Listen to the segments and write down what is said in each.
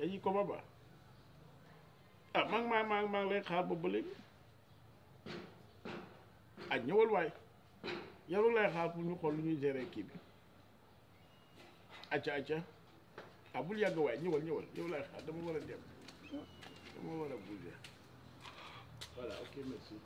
dañuy ko ba ah maa ngi maa maa maa ngi lay xaar boobu ba léegi ah ñëwal waay yow lay xaar pour ñu xool lu ñuy gérer kii bi acca acca ah bul yàgg waay ñëwal ñëwal yow lay xaar dama war a dem dama war a bouger voilà ok merci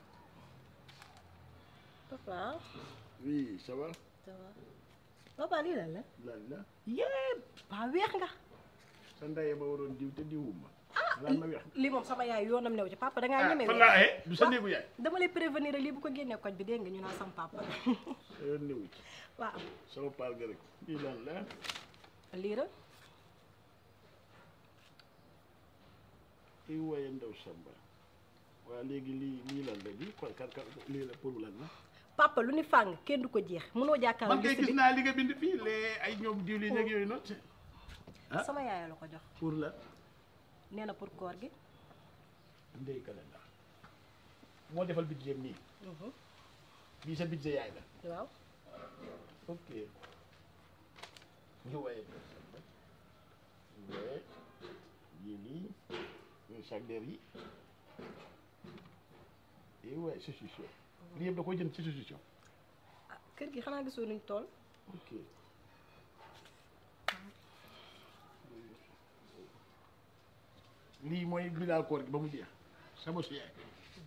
papa oui ça va ça va papa lii lan la lan la yépp ba weex nga sa ndaye ba waroon diw te diwuma lan ma weex lii moom sama yaay yoonam new ci papa dangaa ah ñeme fan weex laa aye du sa néegu yaay dama lay prévenir rek lii bu ko génnee koñ bi dégg nga ñu naan sama papa sa yoon néewu ci waaw sama paal ga rek lii lan la lii la i waaye ndaw samba waa léegi lii lii lan la lii kon kan kan lii la pour lan la papa lu ni fàng kenn du ko jeex mënoo jàkkaarloo man kay liste gis bi naa li nga bind fii lee ay ñoom diwlin ak yooyu noonu ah. sama yaay la ko jox pour la nee na pour koor gi ndey kalenda moo defal budget nii bii sa budget yaay la waaw ok ñu waaye ndaw samba wee yii lii ñuy sac der yi i waaye solution lii yëpp da koy jënd ci solution ah kër gi xanaa gisoo nuñ tool ok lii mooy bilan koor gi ba mu jeex sama su yaay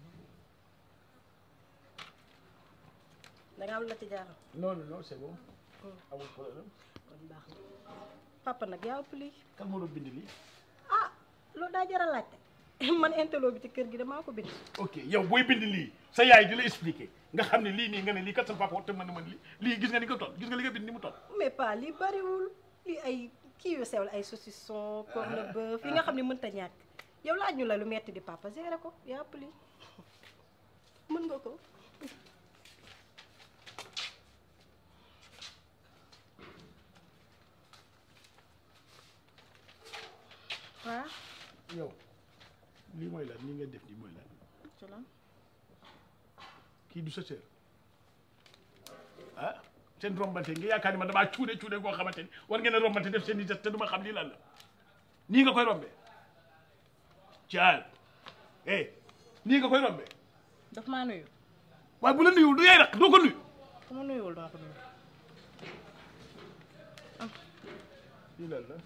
dangaa am la ci jaaxal non non non c'est bon amul problème kon baax na papa nag yaa ëpp lii kan moo doon bind lii ah loolu daa jar a laajte man intello bi ci kër gi damaa ko bind ok yow booy bind lii sa yaay di la expliquer nga xam ne lii nii nga ne lii kat sa papa wax te mën na mën lii lii gis nga ni nga toll gis nga li nga bind ni mu toll mais pas lii bariwul lii ay kii yu sew la ay saucisson corne bœuf yi nga xam ne mënta ñàkk yow laaj ñu la lu metti di papa géré ko yaa ëpp lii mën nga ko waaw yow lii mooy lan nii nga def nii mooy lan ci lan kii du sa sœur ah seen rombante nga yaakaar ni ma damaa cuude cuude goo xamante ni war ngeen a rombante def seen i geste te du ma xam lii lan la nii nga koy rombee caal eh nii nga koy rombee daf maa nuyu waaye bu la nuyul du yaay rek doo ko nuyu ku ma nuyuwul dama ko nuyu lii lan la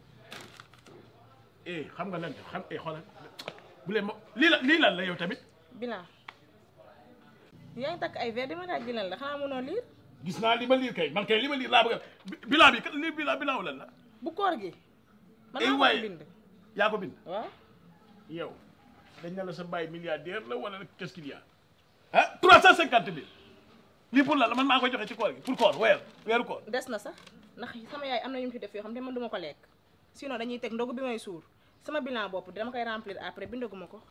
eh xam nga lan la xam eh xoolal bu leen ma lii la lii lan la yow tamit bilan yaa ngi takk ay verre di ma laaj bilan la xanaa mënoo liir gis naa li ma liir kay man kay li ma liir laa bëgg a bilan bi li bilan bilan lan la bu koor gi man Eh, maa waay. ko bind yaa ko bind waaw yow dañ ne la sa baay milliardaire la wala qu'est-ce qu'il y a ah trois cent cinquante mille lii pour la la man maa koy joxe ci koor gi pour koor weer weeru koor des na sax ndax sama yaay am na ñu mu fi def yoo xam ne man duma ko lekk sinon dañuy teg ndogu bi may suur sama bilan bopp dama koy remplir après bindaguma ko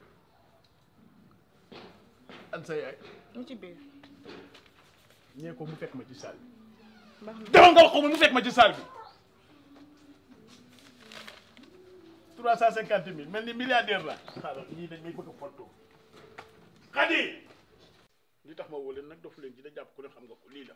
an sa yaay ñu ci biir ñee ko mu fekk ma ci salle bi baax na demal nga wax ko mu fekk ma ci salle bi trois cent cinquante mille mel ni milliardaire la xaaral ñii dañ may bëgg a fottoo xadi li tax ma woo leen nag dofu leen ci da jàpp ku ne xam nga ko lii la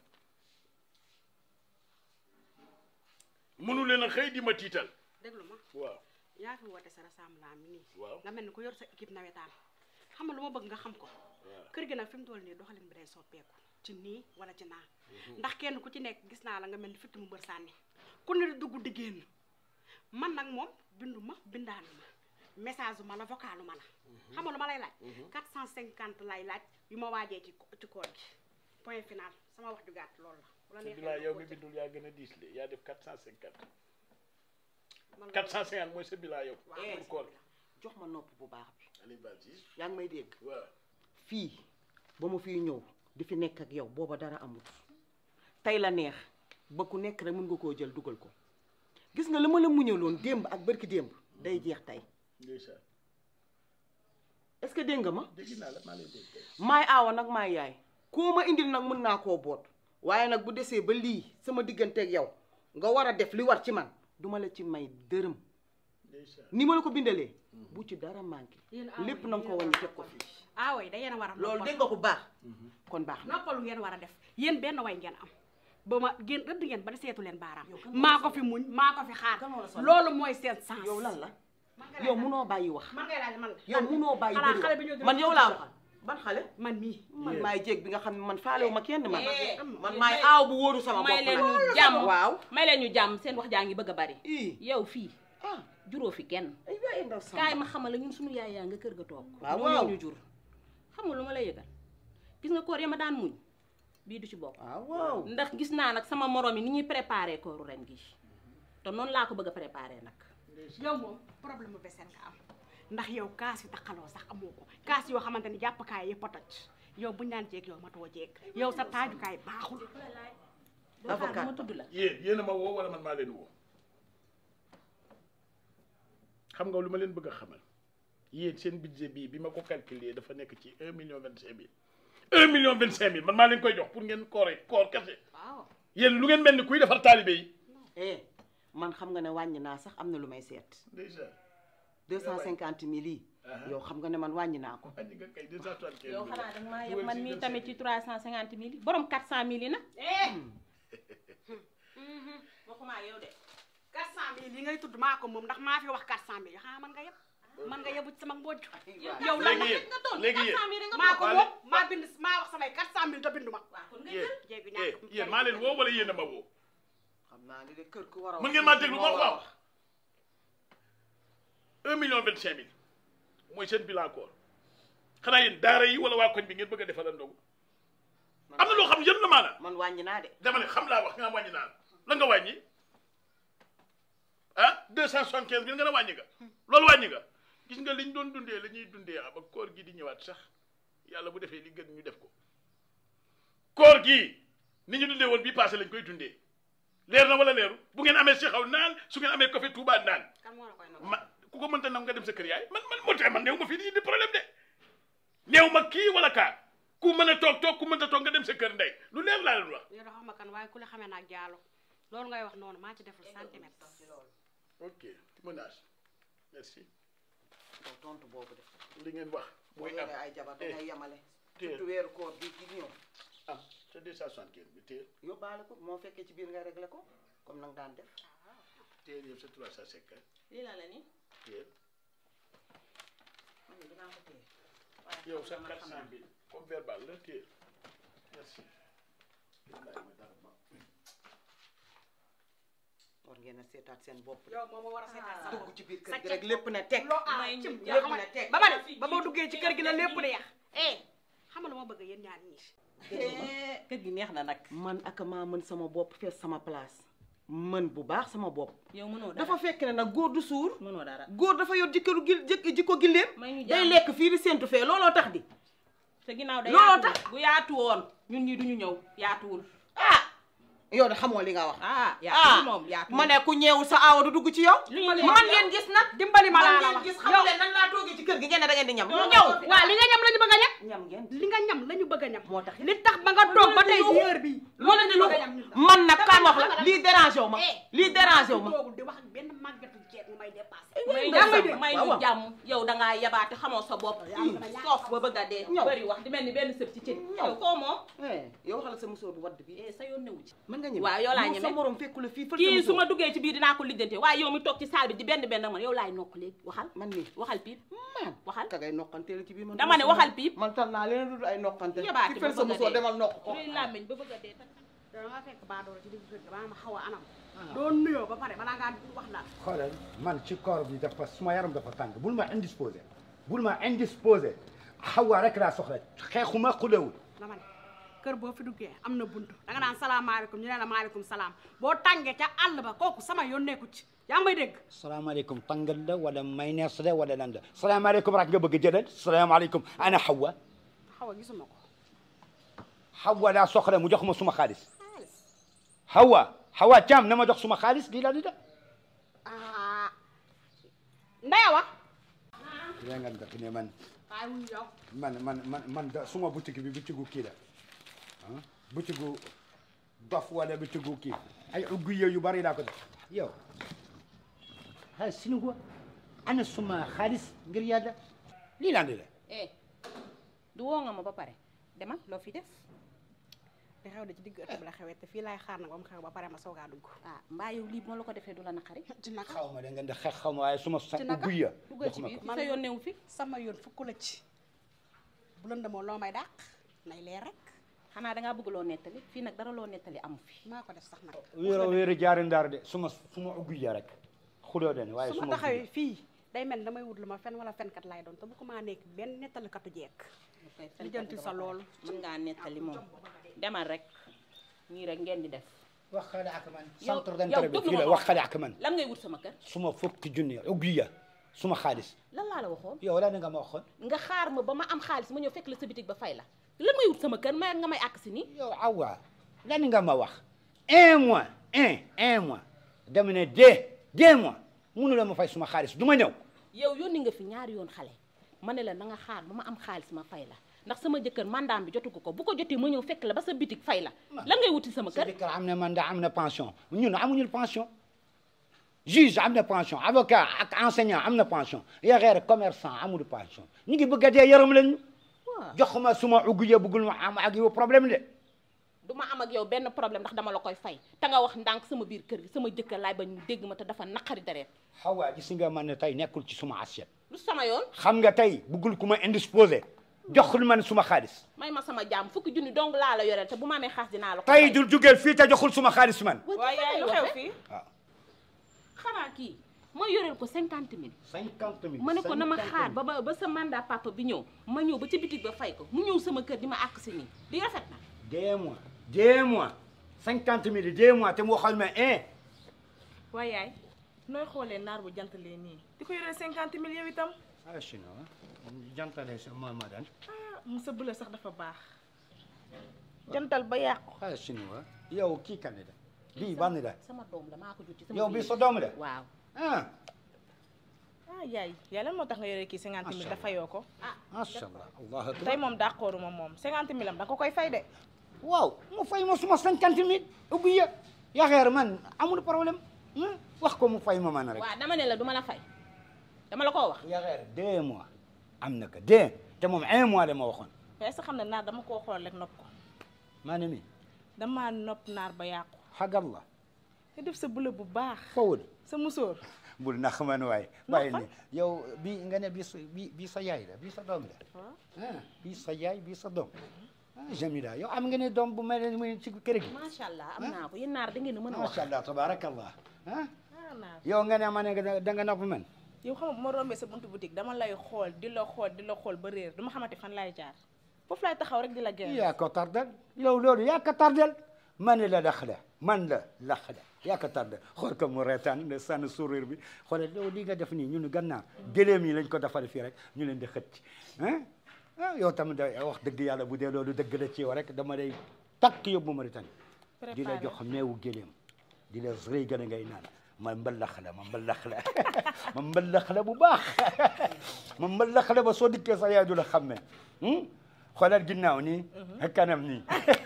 mënu leen a xëy di ma tiital déglu ma waaw yaa fi woote sa rassemblement mi nii waaw nga mel ni ku yor sa équipe nawetaan xam nga lu ma bëgg nga xam ko kër gi nag fi mu toll nii doxalin bi day soppeeku ci nii wala ci naa ndax kenn ku ci nekk gis naa la nga mel ni fitt mu mbër sànni ku ne di dugg di génn man nag moom bindu ma bindaanu ma message ma la vocalu ma la xam nga lu ma lay laaj 450 lay laaj yu ma waajee ci ci koor gi point final sama wax ju gàtt loolu la bu la neexee bilaa nga yow mi continuer. bindul yaa gën a diis le yaa def quatre cent cinquante Man la- quatre cent cinquante mooy sa bilaa yow waaw Eh. pour koor jox ma nopp bu baax bi Aliou Badji yaa ngi may dégg waaw fii ba ma fiy ñëw di fi nekk ak yow booba dara amut tey la neex ba ku nekk rek mën nga koo jël dugal ko gis nga li ma la muñaloon démb ak barki démb day jeex tey ndeysaan est-ce que dégg nga ma dégg naa la maa lay dégg tey maay aawa nag maay yaay koo ma indil nag mën naa koo boot waaye nag bu desee ba lii sama digganteeg yow nga war a def li war ci man duma la ci may dërëm ndeysaan ni ma la ko bindalee bu ci dara manqué Yéen aawa lépp yi na nga ko yéen wàññi a teg ko war a fii aawo yi da yéen a war a loolu noppal. dégg nga ko baax kon baax na noppalu ngeen war a def yéen benn way ngeen am ba ma génn rëdd ngeen ba di seetu leen baaraam Yow kan moo la maa ko sonal? fi muñ maa ko fi xaar Kan moo la sonal? loolu mooy seen sens yow lan la man nga yow laaj munoo bàyyi wax man ngay laaj man la yow munoo bàyyi xanaa bëri xale bi wax ñoo man yow laa waxal ban xale man mii man maay jéeg bi nga xam ne man faalewu ma kenn man Eh, man may- maay aaw bu wóoru sama bopp may leen nag. ñu jàmm waaw may leen ñu jàmm seen wax jaa ngi bëgg a bari ii yow fii ah juróo fi kenn ay waay ndaw sama kaay ma xamal la ñun suñu yaay yaa nga kër ga toog Waaw, ñoo waaw. ñoo ñu jur xam nga lu ma lay yëgal gis nga koor ya ma daan muñ bii du ci bokk waaw waaw ndax gis naa nag sama morom yi ni ñuy préparé kooru ren gi te noonu laa ko bëgg a préparé nag yow moom problème mu vaisselle nga am ndax yow kaas yi taxaloo sax amoo ko kaas yoo xamante ni jàppkaay yëpp a toj yow buñu naan jeeg yow matoo jeeg yow sa taajukaay baaxul Avocat. ma tudd la yéen yéen a ma woo wala man maa leen woo xam nga lu ma leen bëgg a xamal yéen seen budget bii bi ma ko calculer dafa nekk ci un million vingt cinq mille un million vingt cinq mille man maa leen koy jox pour ngeen koore koor kese waaw yéen lu ngeen mel ni kuy defar taalibe yi eh man xam nga ne wàññi naa sax am na lu may seet déjà deux cent cinquante mille yi Aha. yow xam nga ne man wàññi naa ko wàññi nga kay deux cent soixante quinze yow mille xanaa danga maa Dugal yëpp man ci mii 25 tamit ci trois cent cinquante mille yi borom quatre cent mille yi nag waxuma yow de 400000 yi ngay tudd maa ko moom ndax maa fi wax 400000 yi xanaa man nga yeb man nga yebu ci sama mbojj waaw. yow lan léegi la yéen nga toll léegi yéen 400 mille rek nga maa ko Wale- moom maa bind maa wax samay 400000 te bindu ma waaw kon nga yéen jéeg bi eh ñàkk yéen maa leen woo wala yéen a ma woo xam naa ni de kër ku war a mën ngeen maa déglu ma waaw un million vingt cinq mille mooy seen bilan koor xanaa yéen daara yi wala waa koñ bi ngeen bëgg a defal ndogu am na loo xam yëpp na maanaam man wàññi naa de dama ne xam laa wax nga wàññi naan la nga wàññi ah deux cent soixante quinze mille nga ne wàññi nga loolu wàññi nga gis nga liñ doon dundee la ñuy dundee ah ba koor gi di ñëwaat sax yàlla bu defee li gën ñu def ko koor gii ni ñu dundee woon bii passé lañ koy dundee leer na wala leeru bu ngeen amee si xaw naan su ngeen amee café Touba naan kan moo la koy nangu ma ku ko mënta nam nga dem sa kër yaay man man moo tax man néew ma fii di indi problème de néew ma kii wala kaa ku mën a toog toog ku mënta toog nga dem sa kër ndey lu leer laa leen wax yow da xama kan waaye ku la xamee naag jaalo loolu ngay wax noonu maa ci deful centimètre ok témoignage merci yow tontu boobu de li ngeen wax boo mooy am yoree ay jabar dangay yemale téye. surtout weeru koor bi ci ñëw am te deux cent soixante quinze bi téye yóbbaale ko moo fekkee ci biir nga réglé ko comme nang daan def téye yëpp c'est trois cent cinquante lii la la ni téye man de dinaa ko téye yow sax quatre cent mille comme verbal la téye merci war ngeen a seetaat seen bopp de yow moom moo war a seetaat sa dugg bopp ci biir sa kër gi ceeb rek lépp ne teg loo ah may ñu cim jàpp yoo ne teg. ba ma ne ba ma duggee ci kër gi la lépp di yàq eh xam nga lu ma bëgg yéen ñaar ñii kër gi neex na nag man ak maa mën sama bopp fees sama place mën bu baax sama bopp yow mënoo dara dafa fekk ne nag góor du suur mënoo dara góor dafa yor jikkaru gil jëkk jikko gilleem may ñu day jàmm. lekk fii di séntu fee looloo tax di te ginnaaw da Looloo yaatu bu yaatu woon ñun ñi duñu ñëw yaatuwul ah yow de xamoo li nga wax ah yaatuwul moom yaatuwul ma ne ku ñeewul sa aawa du dugg ci yow li ma leen man ngeen gis nag dimbali ma laa man la ngeen wax gis yow xam leen nan laa toogee ci kër gi ngeen ne da ngeen di ñam Doo ñëw ñëw. waa li nga ñam la ñu bëgg a ñam ñam ngeen li nga ñam la ñu bëgg a ñam moo tax li tax ba nga toog ba tey ji heure bii loolu la ñu bëgg a ñam ñun man nag kaay ma wax la lii dérangé wu ma lii dérangé wu ma toogul di wax ak benn màggatu jeeg mu may dépassé may yaa ngi ñu dégg. may waaw, ñu waaw. jàmm yow dangaa yabaate xamoo sa bopp soof ba bëgg a dee Ñëw. bëri wax di mel ni benn sëb ci cin Ñëw. yow koo moom Eh, yow waxal sa musóor bu wadd bi eh sa yoon newu ci mën nga ñeme waaw yow laa Moom ñeme. sa morom fekku la fii fël kii sa su ma musóor duggee ci biir dinaa ko lijjante waaye yow mi toog ci saal bi di benn benn man yow laay nokk léegi waxal man nii waxal piip man waxal ka ngay noqanteel ci biir man dama ne waxal piip man tal naa leen dul ay noqante yabaate ki ba fël sa bëgg a musóor dee. demal noq ko luy làmmiñ ba bëgg a dee da nga fekk baadoolo ci digg kër gi ba ma xaw a anam doo nuyoo ba pare balaa ngaa wax daal xoolal man ci koor bi dafa suma yaram dafa tàng bul ma indisposé bul ma indisposé xawa rek laa soxla xeexuma xulewul dama ne kër boo fi duggee am na buntu danga naan salaamaaleykum ñu ne la maaleykum salaam boo tàngee ca àll ba kooku sama yoon nekku ci yaa ngi may dégg salaamaaleykum tàngal la wala maynees la wala lan la salaamaaleykum rek nga bëgg a jëlal salaamaaleykum ana xawa xaw a gisuma ko xawa laa soxla mu jox ma suma xaalis xawa xawa caam na ma jox suma xaalis lii la di da ah ndaya wa yaa nga def ne man waaye wuyu yow man man man man da suma boutique bi boutique kii la ah boutique dof wala boutique kii ay ugg yu bari laa ko def yow ha sinu ko ana suma xaalis ngir yàlla lii laa la eh du woo nga ma ba pare demal loo fi def di xew de ci digg ëtt bi la xewee te fii laay xaar nag ba mu xew ba pare ma soogaa dugg ah mbaa yow lii bu ma la ko defee du la naqari ci naka xaw ma da ngeen di xeex xaw ma waaye suma sa Ci naka? ubbi ya duggal ci jox ma biir ko. fi sa yoon newu fi sama yoon fukk la ci bu lëndëmoo loo may dàq nay leer rek xanaa dangaa bëgg loo nettali fii nag dara loo nettali amu fi maa ko def sax nag wéero wéero jaari ndaar de suma suma ubbi ya rek xuloo den waaye su ma suma taxawee ubbi fii day mel damay wut lu ma fen wala fenkat laay doon te bu ko maa nekk benn nettalikatu jekk lijjanti sa loolu mën ngaa nettali moom demal rek nii rek ngeen di def wax xale ak man yow centre yow d'intérêt bi déglu fii ma la ko. wax xale ak man lan ngay wut sama kër suma fukki junni ubbi ya suma xaalis lan laa la waxoon yow la nga ma waxoon nga xaar ma ba ma am xaalis ma ñëw fekk la sa bitig ba fay la lan ngay wut sama kër ma nga may àkk si nii yow awa lan nga ma wax un mois un un mois dama ne deux deux mois munu la ma fay suma xaalis du ma ñëw yow yónni nga fi ñaari yoon xale ma ne la na nga xaar ba ma am xaalis ma fay la ndax sama jëkkër mandaam bi jotu ko ko bu ko jotee ma ñëw fekk la ba sa bitig fay la lan ngay wuti sama sa kër jëkkër am na mandat am na pension ñun amuñu pension juge am na pension avocat ak enseignant am na pension yaxeer commerçant amul pension ñu ngi bëgg a dee yaram lañu waaw joxuma suma ugg ya bëggul ma am ak yow problème de du ma am ak yow benn problème ndax dama la koy fay te nga wax ndànk sama biir kër gi sama jëkkër laay bañ mu dégg ma te dafa naqari deret xawaa gis nga man ne tey nekkul ci suma assiette lu sama yoon xam nga tey bëggul ku ma indisposé joxul man suma xaalis may ma sama jàmm fukki junni dong laa la yoreel te bu ma amee xaalis dinaa la ko tey fay dul jugeel fii te joxul suma xaalis man waaye yaay lu xew fii waaw xanaa kii ma yoreel ko cinquante mille cinquante mille ma ne ko na ma xaar ba ba ba sa mandat papa bi ñëw ma ñëw ba ci bitig ba fay ko mu ñëw sama kër di ma àkk si nii di rafet na deux mois deux mois cinquante mille deux mois te mu waxal ma un waaye yaay nooy xoolee naar bu jantalee nii di ko yoree cinquante mille yow itam ah chinois jantale sa ma ma dan ah mu sa bëla sax dafa baax jantal ba yàqu ah chinois yow kii kan la bii ban la sama doom la maa ko jur ci sama yow bii biir. sa doom la waaw ah ah yaay yaay lan moo tax nga yoree kii cinquante mille dafa yoo ko macha allah allah akbar tey moom d'accord ma moom cinquante mille am da nga ko koy fay de waaw mu fay ma suma cinquante mille ubbi ya yaxeer man amul problème hmm? wax ko mu fay ma man rek waaw dama ne la duma la fay dama la koo wax yaxeer deux mois am na ko deux te moom un mois la ma waxoon mais est-ce que xam ne naar dama koo xool rek nopp ko maa ne mi dama nopp naar ba yàqu xagallah nga def sa bula bu baax fawul sa musóor bul nax man waaye bàyyi ni yow bii nga ne bii sa bii bii sa yaay la bii sa doom la ah bii sa yaay bii sa doom ah Jamila yow am nga ne doom bu mel ne muy ci kër gi macha allah am naa ko yéen naar da ngeen a mën a wax macha allah tabarakallah ah ah naar yow nga ne ma ne nga da nga nopp man yow xam nga bu ma rombee sa buntu boutique dama lay xool di la xool di la xool ba réer du ma xamante fan laay jaar foofu laay taxaw rek di la gën yaa ko tardel yow loolu yaa ko tardel man la lax la man la lax la yaa ko tardel xool ko mu reetaan ne sànni sourire bi xoolal yow li nga def nii ñun gannaaw gëléem yi lañ ko defal fii rek ñu leen di xëcc ah ah yow tamit da wax dëgg yàlla bu dee loolu dëgg la ci yow rek dama lay takk yóbbu Mauritanie di la jox meewu gëléem di la rëy gën a ngay naan ma mbalax la ma mbalax la ma mbalax la bu baax ma mbalax la ba soo dikkee sax yaay du la xàmmee xoolal ginnaaw nii ak kanam nii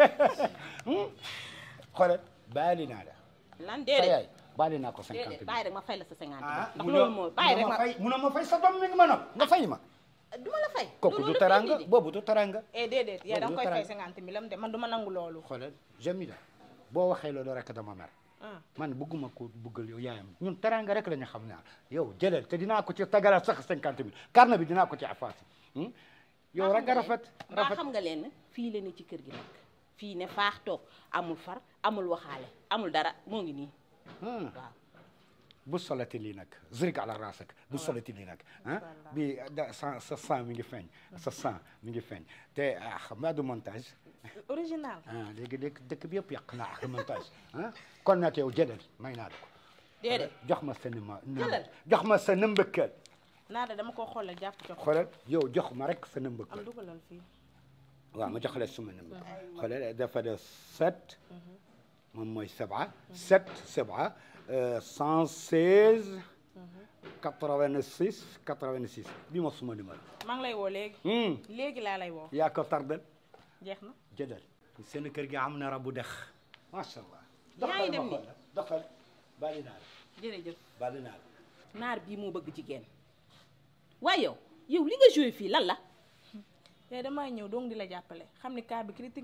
xoolal baali naa la lan sa déedéet yaay baali naa ko cinquante déedéet mille bàyyi rek ma fay la sa cinquante ah ndax loolu mooy bàyyi rek ma fay munoo ma fay sa doom mi ngi ma nopp nga fay ma du ma la fay kooku loolu du dafa taranga indi di. boobu du taranga eh déedéet yaay da nga koy Loolu fay dara. cinquante mille am de man du ma nangu loolu xoolal Jamila boo waxee loolu rek dama mer ah man bëgguma ko buggal yow yaayam ñun teranga rek la ñu xam naa yow jëlal te dinaa ko ci tagaral sax cinquante mille carnet bi dinaa ko ci afaasi yow rek nga rafet mbaa rafet xam nga leen fii la ni ci kër gi nag fii ne faax toog amul far amul waxaale amul dara moo ngi nii Hmm. waaw bu solati lii nag zirik ala rasak bu solati lii nag ah bi da sa sa sang mi ngi feeñ sa sang mi ngi feeñ te ah xam nga du montage original ah léegi léegi dëkk bi yëpp yàq naa ak montage ah kon nag yow jëlal may naa la ko déedéet jox ma sa numéro Jëlal. jox ma sa nëmbëkkal naa de dama koo xool rek jàpp ko xoolal yow jox ma rek sa am nëmbëkkal dugalal fii waaw ma jox la suma numéro xoolal dafa def sept moom mooy saba sept saba cent seize quatre-vingt-six quatre-vingt-six bi ma suma numéro maa ngi lay woo léegi Hmm. léegi laa lay woo yaa ko tardel jeex na jëlal seen kër gi am na rabu dex macha allah Yaa ngi dem ni doxal bàyyi naa la jërëjëf bàyyi naa la naar bii moo bëgg jigéen waaye yow yow li nga joué fii lan la yaay damaa ñëw donc di la jàppale xam ni cas bi critique na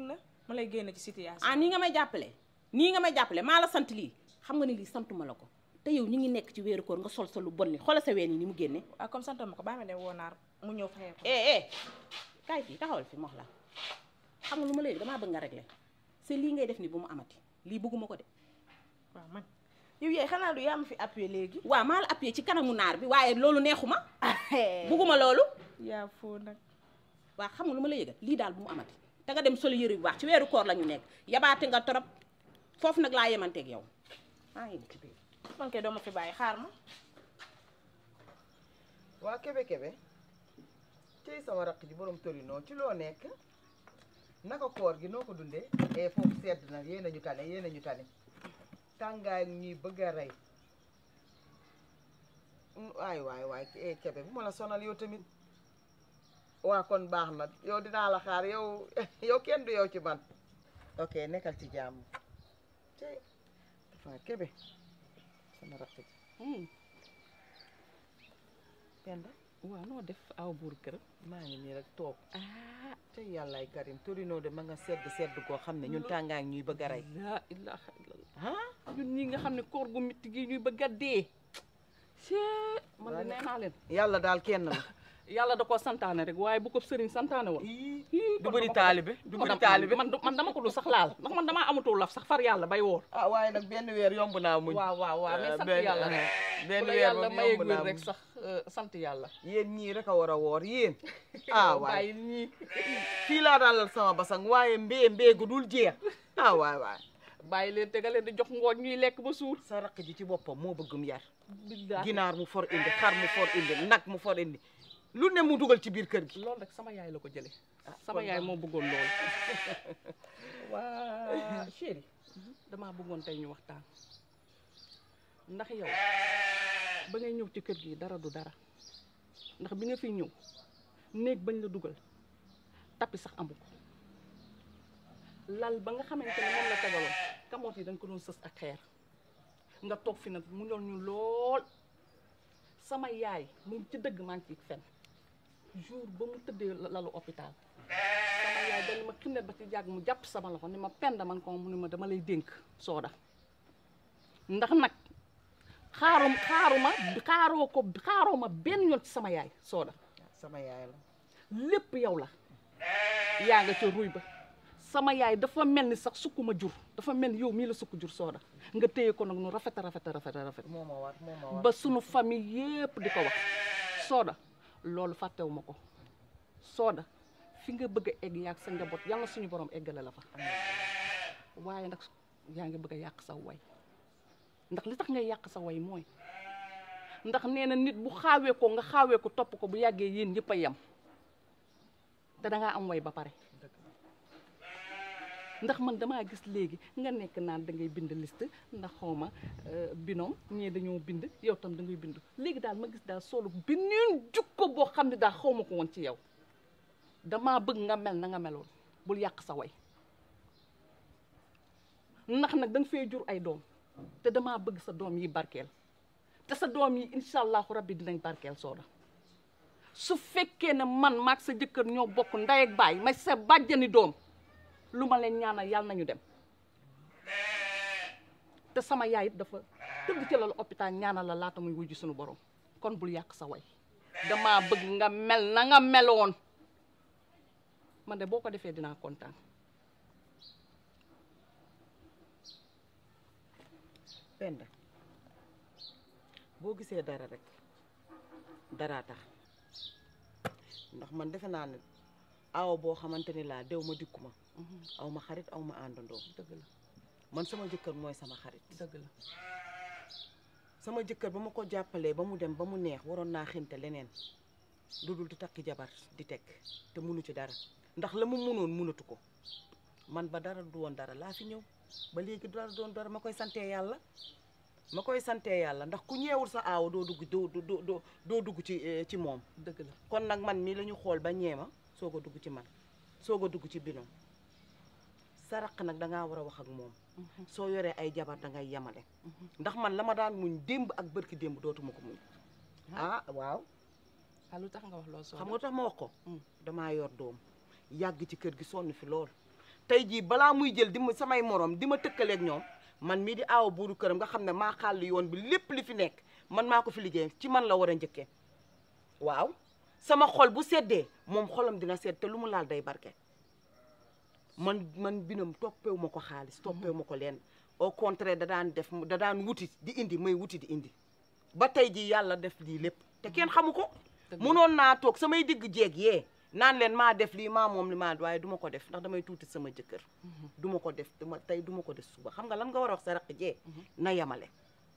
ma lay génne ci situation ah nii nga may jàppale nii nga may jàppale maa la sant lii xam nga ni lii santuma la ko te yow ñu ngi nekk ci weeru koor nga sol sa lu bon li xoolal sa ween yi ni mu génne ah comme sant ma ko bàyyi ma dem woo naar mu ñëw fayee ko eh eh kaay fii taxawal fi ma wax la xam nga lu ma léegi damaa bëgg nga régler c'est lii ngay def ni bu mu amati lii bëgguma ko de waaw man yow yaay xanaa du yaa ma fi appuyé léegi waaw maa la appuyé ci kanamu naar bi waaye loolu neexuma bëgguma loolu yaa foo nag waaw xam nga lu ma la yëgal lii daal bu mu amati te nga dem soli yëre bu baax ci weeru koor la ñu nekk yabaate nga torop foofu nag laa yemanteeg yow maa ngi ci biir man kay doo ma fi bàyyi xaar ma waa kebe kebe tey sama raq ji borom torino ci loo nekk naka koor gi noo ko dundee e foofu sedd na yéen a ñu tane yéen a ñu tane tàngaay ñuy bëgg a rey waay waay waay e kebe bu ma la sonal yow tamit waa kon baax na yow dinaa la xaar yow yow kenn du yow ci man ok nekkal ci jàmm tey dafa kebe sama raq ji penda waaw noo def aw buur kër maa ngi nii rek toog ah te yàllaay karim torino de ma nga sedd sedd koo xam ne ñun tàngaay ñuy bëgg a rey laa ilaha illallah ah ñun ñi nga xam ne koor gu mitti gi ñuy bëgg a dee cee man de nee naa leen yàlla daal kenn la yàlla da koo santaane rek waaye bu ko sëriñ santaane woon Ii, du kon bëri dama ko- taalibe du kon bëri dama- taalibe man du- man dama ko du sax laal ndax man damaa amatul laf sax far yàlla bay woor ah waaye nag benn weer yomb naa muñ waaw waaw waaw mais Eh, sant benn- yàlla rek benn bu la weer yàlla moom mayee yomb naa wér rek muñ. sax eh, sant yàlla yéen ñii rek a war a woor yéen ah Yow waay bàyyi ñii fii laa daalal sama basang waaye mbee mbee gu dul jeex ah waay waay bàyyi leen te nga leen di jox ngooñ ñuy lekk ba suur sa raq ji ci boppam moo bëggum yar billaahi ginaar mu for indi xar mu for indi nag mu for indi lu ne mu dugal ci biir kër gi loolu rek sama yaay la ko jëlee Ah, sama kon yaay baax moo bëggoon loolu waa chéri damaa bëggoon tey ñu waxtaan ndax yow ba ngay ñëw ci kër gi dara du dara ndax bi nga fiy ñëw néeg bañ la dugal tappi sax amu ko lal ba nga xamante ne moom la tegaloon kamoot yi dañ ko doon sës ak xeer nga toog fi nag mu ñor ñu lool sama yaay mu ngi ci dëgg maa ngi ci fen jour ba mu tëddee lalu hôpital sama yaay dañ ma xinnet ba ci jàgg mu jàpp sama loxo ni ma penda man ko mu ni ma dama lay dénk sooda ndax nag xaarum xaaruma xaaroo ko xaaroo ma benn yoon ci sama yaay sooda sama yaay la lépp yow la yaa nga ca ruy ba sama yaay dafa mel ni sax sukk ma jur dafa mel ni yow mii la sukk jur sooda nga téye ko nag nu rafet a rafet a rafet a rafet moo ma war moo ma war ba sunu famille yépp di ko wax sooda loolu fàttewu ma ko sooda fi nga bëgg a egg yaag sa njaboot yàlla suñu borom eggale la fa waaye nag yaa ngi bëgg a yàq sa way ndax li tax ngay yàq sa way mooy ndax nee na nit bu xaawee ko nga xaawee ko topp ko bu yàggee yéen ñëpp a yem te dangaa am way ba pare ndax man damaa gis léegi nga nekk naan da ngay bind liste ndax xawma binom ñii dañoo bind yow tam da ngay bind léegi daal ma gis daal solo beneen jukko boo xam ne daal xaw ma ko woon ci yow damaa bëgg nga mel na nga meloon bul yàq sa way ndax nag da nga fee jur ay doom te damaa bëgg sa doom yi barkeel te sa doom yi incha allahu rabbi dinañ barkeel sooda su fekkee ne man maag sa jëkkër ñoo bokk ndey ak baay may sa bàjjani doom lu ma leen ñaanal yàlla nañu dem te sama yaay it dafa tëdd ci lalu hôpital ñaanal la laata muy wujj suñu borom kon bul yàq sa way damaa bëgg nga mel na nga meloon man de boo ko defee dinaa kontaan penda boo gisee dara rek daraa tax ndax man defe naa ne aw boo xamante ni laa dew ma dikku ma aw ma xarit aw ma àndandoo dëgg la man sama jëkkër mooy sama xarit dëgg la sama jëkkër ba ma ko jàppalee ba mu dem ba mu neex waroon naa xinte leneen lu dul di takki jabar di teg te munu ci dara ndax la mu munoon munatu ko man ba dara du woon dara laa fi ñëw ba léegi dara doon dara ma koy santee yàlla ma koy santee yàlla ndax ku ñeewul sa aaw doo dugg doo doo doo doo dugg ci eh, ci moom dëgg la kon nag man mii la ñu xool ba ñeema soog a dugg ci man soog a dugg ci binom sa raq nag dangaa war a wax ak moom soo yoree ay jabar dangay yemale ndax man la ma daan muñ démb ak bërki démb dootuma ko muñ ah waaw ah lu tax nga wax loolu soo xam nga tax ma wax ko Mm. damaa yor doom yàgg ci kër gi sonn fi lool tey jii balaa muy jël di ma samay morom di ma tëkkaleeg ñoom man mii di aawa buuru këram nga xam ne maa xàll yoon bi lépp li fi nekk man maa ko fi liggéey ci man la war a njëkkee waaw sama xol bu seddee moom xolam dina sedd te lu mu laal day barke man man binam toppewu ma ko xaalis toppewu ma ko leen au contraire da daan def da daan wuti di indi may wuti di indi ba tey jii yàlla def lii lépp te kenn xamu ko mënoon naa toog samay digg jeeg yee naan leen maa def lii maa moom li maa waaye du ma ko def ndax damay tuuti sama jëkkër du ma ko def dama tey du ma ko def suba xam nga lan nga war a wax sa raq jee na yemale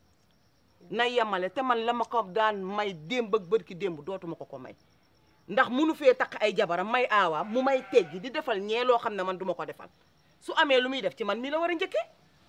na yemale te man la ma ko daan may démb ak bërki démb dootuma ko ko may ndax munu fee takk ay jabaram may aawaam mu may teggi di defal ñee loo xam ne man duma ko defal su amee lu muy def ci man mii la war a njëkkee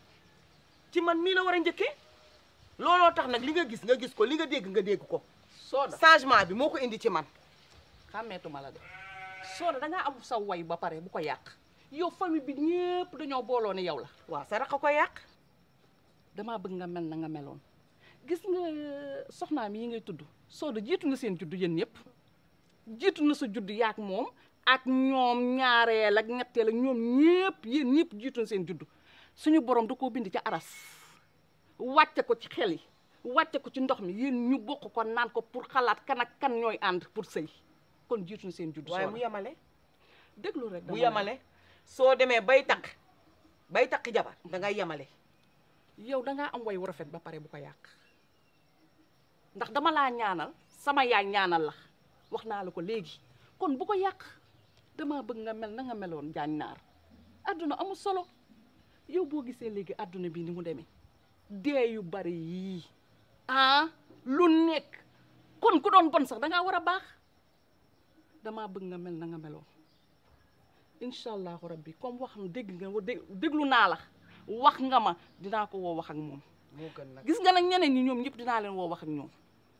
ci man mii la war a njëkkee looloo tax nag li nga gis nga gis ko li nga dégg nga dégg ko sooda changement bi moo ko indi ci man xàmmeetuma la de sooda dangaa am sa way ba pare bu ko yàq yow famille bi ñëpp dañoo booloo ne yow la waaw sa rax a ko yàq damaa bëgg nga mel na nga meloon gis nga soxnaam yi ngay tudd sooda jiitu na seen juddu yéen ñëpp jiitu na sa juddu yaak moom ak ñoom ñaareel ak ñetteel ak ñoom ñëpp yéen ñëpp jiitu na seen juddu suñu borom da koo bind ci aras wàcce ko ci xel yi wàcce ko ci ndox mi yéen ñu bokk ko naan ko pour xalaat kan ak kan ñooy ànd pour sëy kon jiitu na seen juddu waaye sooda mu yemale déglu rek bu dama yemale soo demee bay takk bay takk jabar da ngay yemale yow dangaa am way wu rafet ba pare bu ko yàq ndax dama laa ñaanal sama yaay ñaanal la wax naa la ko léegi kon bu ko yàq dama bëgg nga mel na nga meloon jaañ naar adduna amul solo yow boo gisee léegi adduna bi ni mu demee dee yu bari yii ah lu nekk kon ku doon bon sax dangaa war a baax dama bëgg nga mel na nga meloon incha allahu rabbi comme wax na dégg nga wa- dé- déglu naa la wax nga ma dinaa ko woo wax ak moom moo gën nag gis nga nag ñeneen ñi ñoom ñëpp dinaa leen woo wax ak ñoom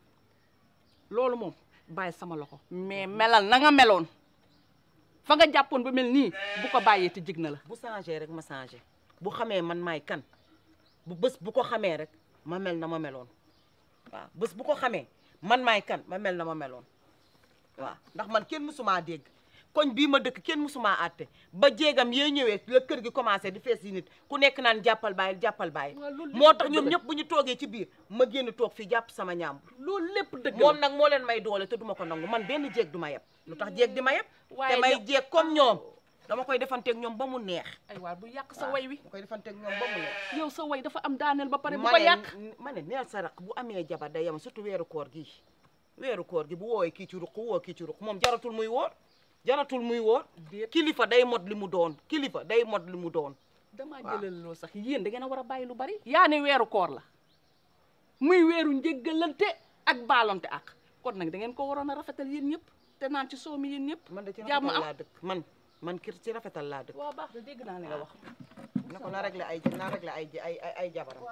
loolu moom bàyyi sama loxo mais melal na nga meloon fa nga jàppoon ba mel nii bu ko bàyyee te jig na la bu changé rek ma changé bu xamee man maay kan bu bés bu ko xamee rek ma mel na ma meloon waaw bés bu ko xamee man maay kan ma mel na ma meloon waaw ndax man kenn mësumaa dégg koñ bii ma dëkk kenn mësumaa àtte ba jéegam yee ñëwee la kër gi commencé di fees yi nit ku nekk naan jàppal bàyyi jàppal bàyyi waaw loolu lépp moo tax dëgg ñoom la. ñëpp bu ñu toogee ci biir ma génn toog fii jàpp sama ñaambur loolu lépp dëgg moom la nag moo leen may doole te duma ko nangu man benn jéeg du ma yeb lu tax jéeg di ma yeb Waaye te may yow- jéeg comme ñoom dama koy defanteeg ñoom ba mu neex ay waa bu yàq sa way wi ma koy defanteeg ñoom ba mu neex yow sa way dafa am daaneel ba pare bu ma ko ne yàq ma ne neel sa raq bu amee jabar day yem surtout weeru koor gi weeru koor gi bu woowee kii ci ruq woo kii ci ruq moom jaratul muy woor jaratul muy woor Déet. kilifa day mot li mu doon kilifa day mot li mu doon damaa waaw. jëlal loo sax yéen da ngeen a war a bàyyi lu bari yaa ne weeru koor la muy weeru njéggalante ak baalonte ak kon nag da ngeen ko waroon a rafetal yéen ñëpp te naan ci soow mi yéen ñëpp man de ci jàmm rafetal am laa dëkk man man kir ci rafetal laa dëkk waaw baax na dégg naa li nga wax na ko na réglé ay na réglé ay ay ay ay jabaram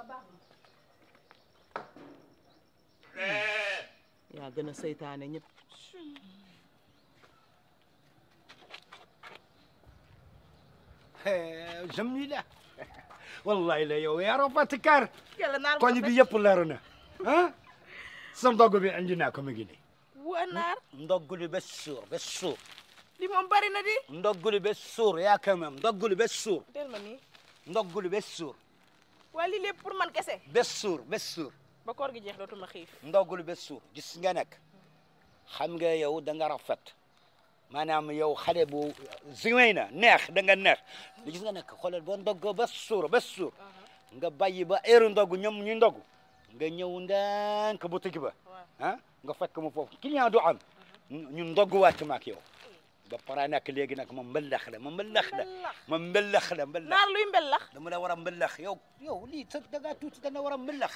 yaa gën a seytaane ñëpp jamila wallahi la yow yaaro fatikar yàlla naar koñ bi yëpp leer na ah sa ndogg bi indi naa ko mu ngi nii waa naar ndogguli be suur be suur li moom bari na di ndogguli be suur yaa quand même ndogguli be suur del ma nii ndogguli be suur waa lii lépp pour man kese be suur be suur ba koor gi jeex dootuma xiif ndogguli be suur gis nga nekk xam nga yow da nga rafet maanaam yow xale bu zingay na neex da nga neex gis nga nekk xoolal boo ndoggoo ba suur ba suur nga bàyyi ba heure ndogg ñoom ñu ndogg nga ñëw ndànk boutique ba ah nga fekk mu foofu client du am ñu ndogg wàcc ma ak yow ba pare nag léegi nag ma mbëllax la ma mbëllax la ma mbëllax la mbëllax naar luy mbellax dama la war a mbëllax yow yow lii sa da ngaa tuuti da nga war a mbëllax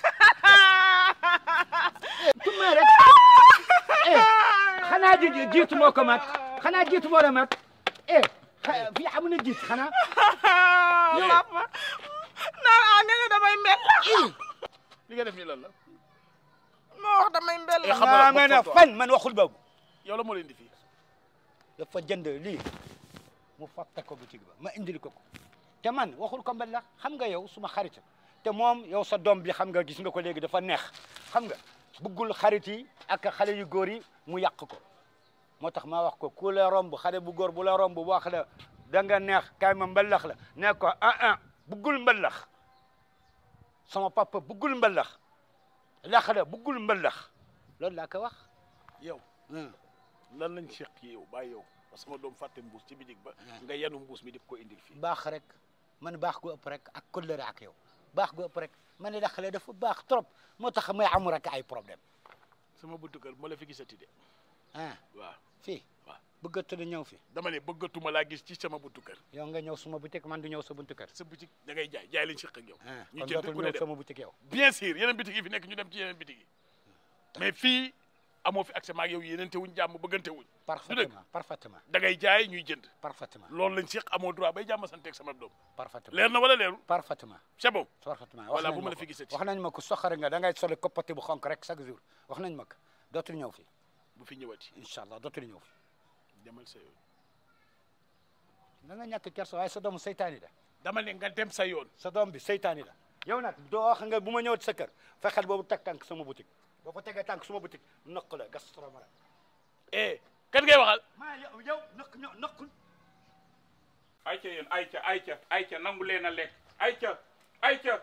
tuma rek eh xanaa ji jiitu moo ko mat xanaa jiitu moo la mat eh xa- fii amu na jiit xanaa papa naar a nga ne damay mbellax li nga def nii lan la moo wax damay mbellax xam nga maa nga ne fan man waxul boobu yow la moo leen di fii dafa jënd lii mu fàtte ko boutique ba ma indil ko ko te man waxul ko mbëllax xam nga yow suma xarit te moom yow sa doom bi xam nga gis nga ko léegi dafa neex xam nga bëggul xarit yi ak xale yu góor yi mu yàq ko moo tax ma wax ko ku la romb xale bu góor bu la romb wax la da nga neex kaay ma mbalax la ne ko ah ah buggul mbalax sama papa buggul mbalax lax la buggul mbalax loolu laa ko wax yow lan lañ seq yow bàyyi yow ba sama doom fàtte mbuus ci bitig ba nga yanu mbuus mi di ko indil fii baax rek man baax gu ëpp rek ak kóllëre ak yow baax gu ëpp rek ma ne lax la dafa baax trop moo tax may am rek ay problème sama buntu kër moo la fi gisati de ah waaw fii waaw bëggatu na ñëw fi dama ne bëggatuma laa gis ci sama buntu kër yow nga ñëw suma boutique man du ñëw sa buntu kër sa boutique da ngay jaay jaay lañ seq ak yow ah ñu kon jënd dootul ku ne ñëw dem sama boutique yow bien sûr yeneen bitig yi fi nekk ñu dem ci yeneen bitig yi mais fii amoo fi accès maag yow yéenante wuñ jàmm bëggante wuñ parfaitement parfaitement da ngay jaay ñuy jënd parfaitement loolu lañ seq amoo droit bay jàmm santeeg sama doom parfaitement leer na wala leerul parfaitement c'est bon parfaitement voilà wax bu nañ ma ma la ko fi gisati wax nañ ma ko soxare nga da ngay soli koppati bu xonk rek chaque jour wax nañ ma ko dootul ñëw fi bu fi ñëwati incha allah dootul ñëw fi demal sa yoon da nga ñàkk kersa waaye sa doomu seytaani la dama ne nga dem sa yoon sa doom bi seytaani la yow nag doo wax nga bu ma ñëwati sa kër fexeel boobu teg tànk sama boutique boo fa tegee tànk sama boutique nëq la gas tromara eh kan ngay waxal maa yow yow nëq ño nëqul ayca yéen ayca ayca ayca nangu leen a lekk ayca ayca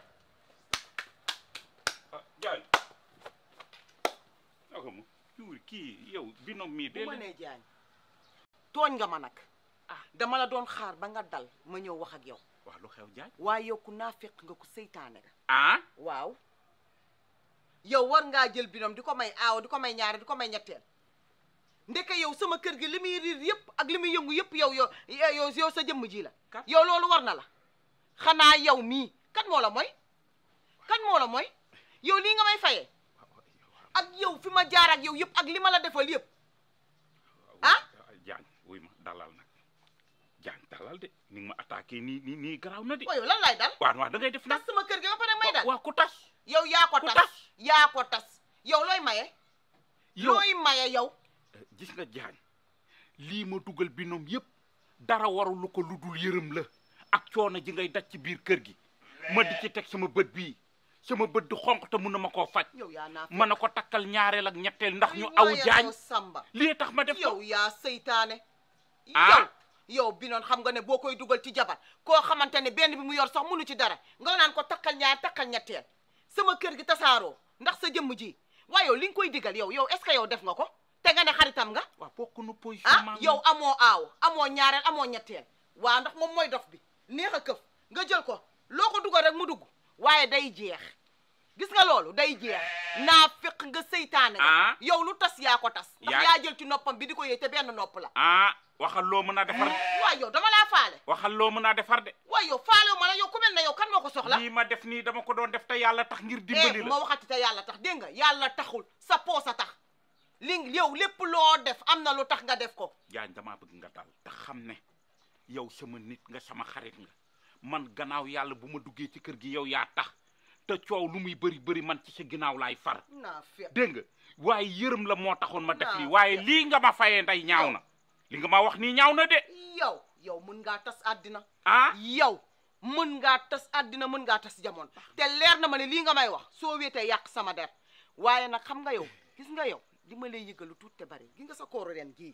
ah jaay naka mu yuur kii yow binom mii bu de ma nee jaañ tooñ nga ma nag ah dama la doon xaar ba nga dal ma ñëw wax ak yow wax lu xew jaay waaye yow ku naafeq nga ku seytaane nga ah waaw yow war ngaa jël binom di ko may aaw di ko may ñaare di ko may ñetteel ndeke yow sama kër gi li muy riir yëpp ak li muy yëngu yëpp yow yow yow yow sa jëmm ji la yow loolu war na la xanaa yow mii kan moo la mooy kan moo la mooy yow lii nga may fayee ak yow fi ma jaar ak yow yëpp ak li ma la defal yëpp ah jaañ wuy ma dalal nag jaañ dalal de ni nga ma attaqué nii nii nii garaaw na de waaw yow lan lay dal waaw waaw da ngay def nag tas sama kër gi ba pare may dal waaw ku tas yow yaa ko ku tas tas. yaa ko tas yow looy maye yow looy maye yow gis nga jaañ lii ma dugal binom yëpp dara warulu ko lu dul yërëm la ak coono ji ngay daj ci biir kër gi ma di ci teg sama bët bii sama bët di xonq te mun na ma koo faj yow yaa naa mën na ko takkal ñaareel ak ñetteel ndax ñu aw jaañ samba lii tax ma def ko yow yaa seytaane Ah. yow yow bi noon xam nga ne boo koy dugal ci jabar koo xamante ne benn bi mu yor sax mënu ci dara nga naan ko takkal ñaar takkal ñetteel sama kër gi tasaaroo ndax sa jëmm ji waaye yow li nga koy digal yow yow est ce que yow def nga ko te nga ne xaritam nga waaw bokk nu position ah maam yow amoo aaw amoo ñaareel amoo ñetteel waa ndax moom mooy dof bi neex a këf nga jël ko loo ko dugal rek mu dugg waaye day jeex gis nga loolu day jeex naa fekk nga seytaane nga Ah. yow lu tas yaa ko tas ndax Yaa- yaa jël ci noppam bi di ko yëy te benn nopp la ah waxal loo mën a defar waaye yow dama laa faale waxal loo mën a defar de waaye yow faalewu ma la yow ku mel ne yow kan moo ko soxla lii ma def nii dama ko doon def te yàlla tax ngir eh dimbali ma la waxati te yàlla tax dégg nga yàlla taxul sa poos a tax li yow lépp loo def am na lu tax nga def ko jaañ damaa bëgg nga dal te xam ne yow sama nit nga sama xarit nga man gannaaw yàlla bu ma duggee ci kër gi yow yaa tax te coow lu muy bëri bëri man ci sa ginnaaw laay far naa fekk dégg nga waaye yërëm la moo taxoon ma def Naa lii waaye fekk. lii nga ma fayee nday ñaaw na li nga ma wax nii ñaaw na de yow yow mën ngaa tas àddina ah yow mën ngaa tas àddina mën ngaa tas jamono te leer na ma ne lii nga may wax soo wéetee yàq sama der waaye nag xam nga yow gis nga yow li ma lay yëgalu tuut te bari gi nga sa kooru ren gii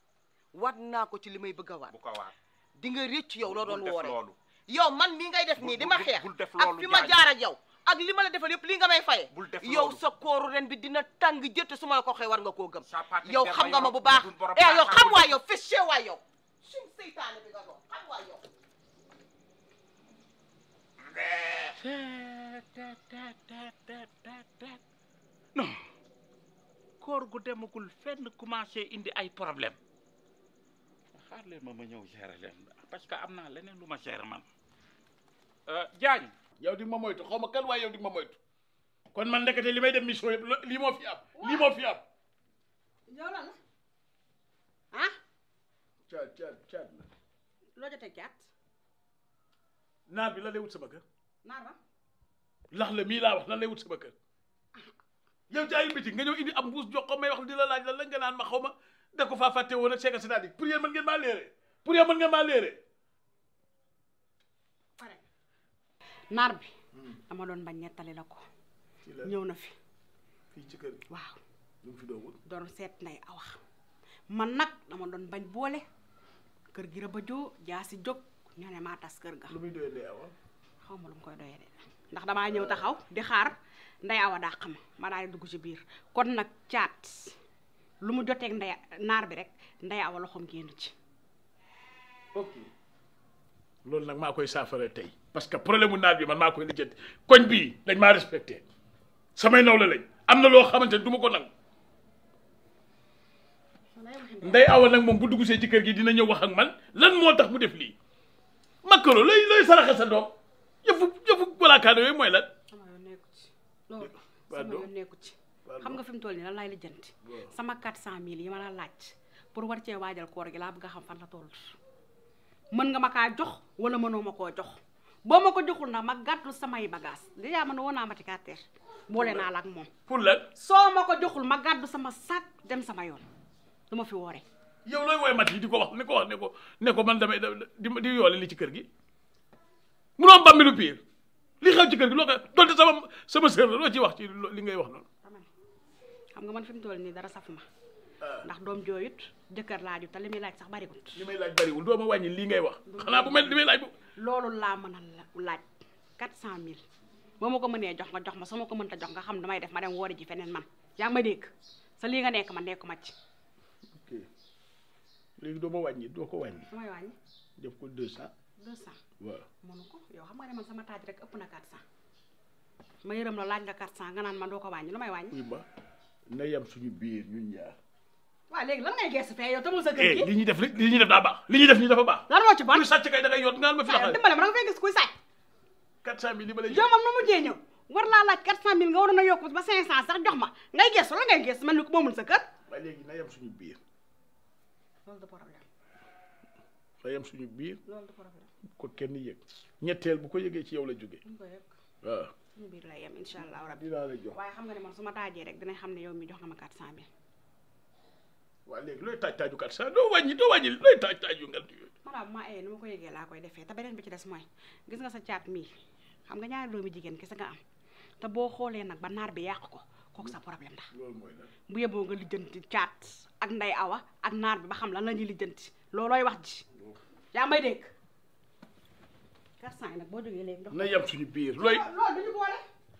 wat naa ko ci li may bëgg a waat bu ko waat di nga récc yow loo bul doon def woore loolu yow man mii ngay def nii di ma bul- xeex bul def ak loolu fi ma Diagne. jaar ak yow ak li ma la defal yëpp lii nga may faye bul def yow loolu. sa kooru ren bi dina tàng jëtt su ma la ko waxee war nga koo gëm Sapaate yow der xam ba nga ma yow, bu baax dul borom eh yow baaxaar xam bu waa dul- yow fiché waa yow sum seytaane bi nga doon xam waa yow non koor gu demagul fenn commencé indi ay problème xaar leen ma ma ñëw gérer leen parce que am naa leneen lu ma gérer man Diagne yow di ma moytu xaw ma kan waaye yow di ma moytu kon man ndekete li may dem mission yëpp lo- lii moo fi am lii moo fi am yow lan la ah caat caat caat la loo jotee caat naar bi lan lay wut sama kër naar ba lax la mii laa wax lan lay wut sama kër yow jaayu bitig nga ñëw indi am mbuus jox ko may wax di la laaj lan la nga naan ma xaw ma da ko faa fàtte woon ak c'est que c'est-à-dire pour yéen mën ngeen maa léere pour yéen mën ngeen maa léere pare naar bi dama doon bañ nettali la ko ci la ñëw na fi fii ci kër gi waaw lu mu fi doon wut doon seet nday awax man nag dama doon bañ boole kër gi rëba joo jaa si jóg ñu ne maa tas kër ga lu muy doyee Ndeye Awa xaw ma lu mu koy doyee de ndax damaa ñëw taxaw di xaar Ndeye Awa dàq ma ma daal di dugg ci biir kon nag caat lu mu joteeg ndey naar bi rek Ndeye Awa loxoom génn ci ok loolu nag maa koy saafara tey parce que problème mu naat bi man maa koy lijjanti koñ bii dañ maa respecté samay nawle lañ am na loo xamante ne du ma ko nangu Ndeye Awa nag moom bu dugg see ci kër gi dina ñëw wax ak man lan moo tax mu def lii makkaro looy looy saraxe sa doom yëfu yëfu walaakaane yooyu mooy lan sama yoon nekku ci loolu Waa sama doo- yoon nekku ci waa xam doo- nga fi mu toll nii lan laay lijjanti Waaw. sama 400000 yi ma la laaj pour war cee waajal koor gi laa bëgg a xam fan la toll mën nga ma kaa jox wala mënoo ma koo jox boo ma ko joxul nag ma gàttul samay bagage déjà man woon naa ma ci carter boole naa la ak moom pour lan soo ma ko joxul ma gàddu sama sac dem sama yoon du ma fi woore yow looy woy mat yi di ko wax ni ko wax ne ko ne ko man damay di di yoole li ci kër gi munoo am bàmmi lu pire li xew ci kër gi loo koy donte sama sama sœur la loo ci wax ci lo- li ngay wax noonu xam nga man fi mu toll nii dara safuma ndax doom jooyut jëkkër laaju te li muy laaj sax bariwut li may laaj bariwul doo ma wàññi lii ngay wax xanaa bu mel li may laaj bu loolu laa mën a la- laaj 400000 boo ma ko mënee jox nga jox ma su ma ko mënta jox nga xam damay def ma dem woori ji feneen man yaa ngi ma dégg sa lii nga nekk man nekku ma ci ok léegi doo ma wàññi doo ko wàññi damay wàññi def ko deux cent 200 waaw mënu ko yow xam nga ne man sama taaj rek ëpp na 400 ma yërëm la laaj nga 400 nga naan man doo ko wàññi lu may wàññi uy ma na yem suñu biir ñun ñaar waaw léegi lan ngay gestu fee yow tamul sa kër eh gi li ñuy def li li ñuy def daa baax li ñuy def nii dafa baax lan moo ci bon kuy sàcc kay da ngay yot ngaan ma fi waaw laxal dimbale ma da nga fay gis kuy sàcc quatre cent mille li ma lay yow moom nu mujjee ñëw war laa laaj 400000 nga waroon a yokk ba 500 sax jox ma ngay gestu la ngay gestu mel ni ko moomul sa kër waaye léegi na yem suñu biir loolu du problème na yem suñu biir loolu du problème ko kenn yëg ñetteel bu ko yëgee ci yow la jóge duñ ko yëg waaw suñu biir lay yem incha allah rabbi dinaa la jox waaye xam nga ne man su ma taajee rek dinañ xam ne yow mi jox nga ma 400000 waa léegi looy taaj taaju quatre cent doo wàññi doo wàññi looy taaj taaju ngal yooyu maanaam bu ma ayee ni ma ko yëgee laa koy defee te beneen bi ci des mooy gis nga sa caat mii xam nga ñaari doomi jigéen kese nga am te boo xoolee nag ba naar bi yàq ko kooku sa problème la loolu mooy lan bu yeboo nga lijjanti caat ak nday awa ak naar bi ba xam lan la ñuy lijjanti loolooy wax ji yaa may dégg 400 yi nag boo jógee léegi jox na yem suñu biir looy loolu duñu boole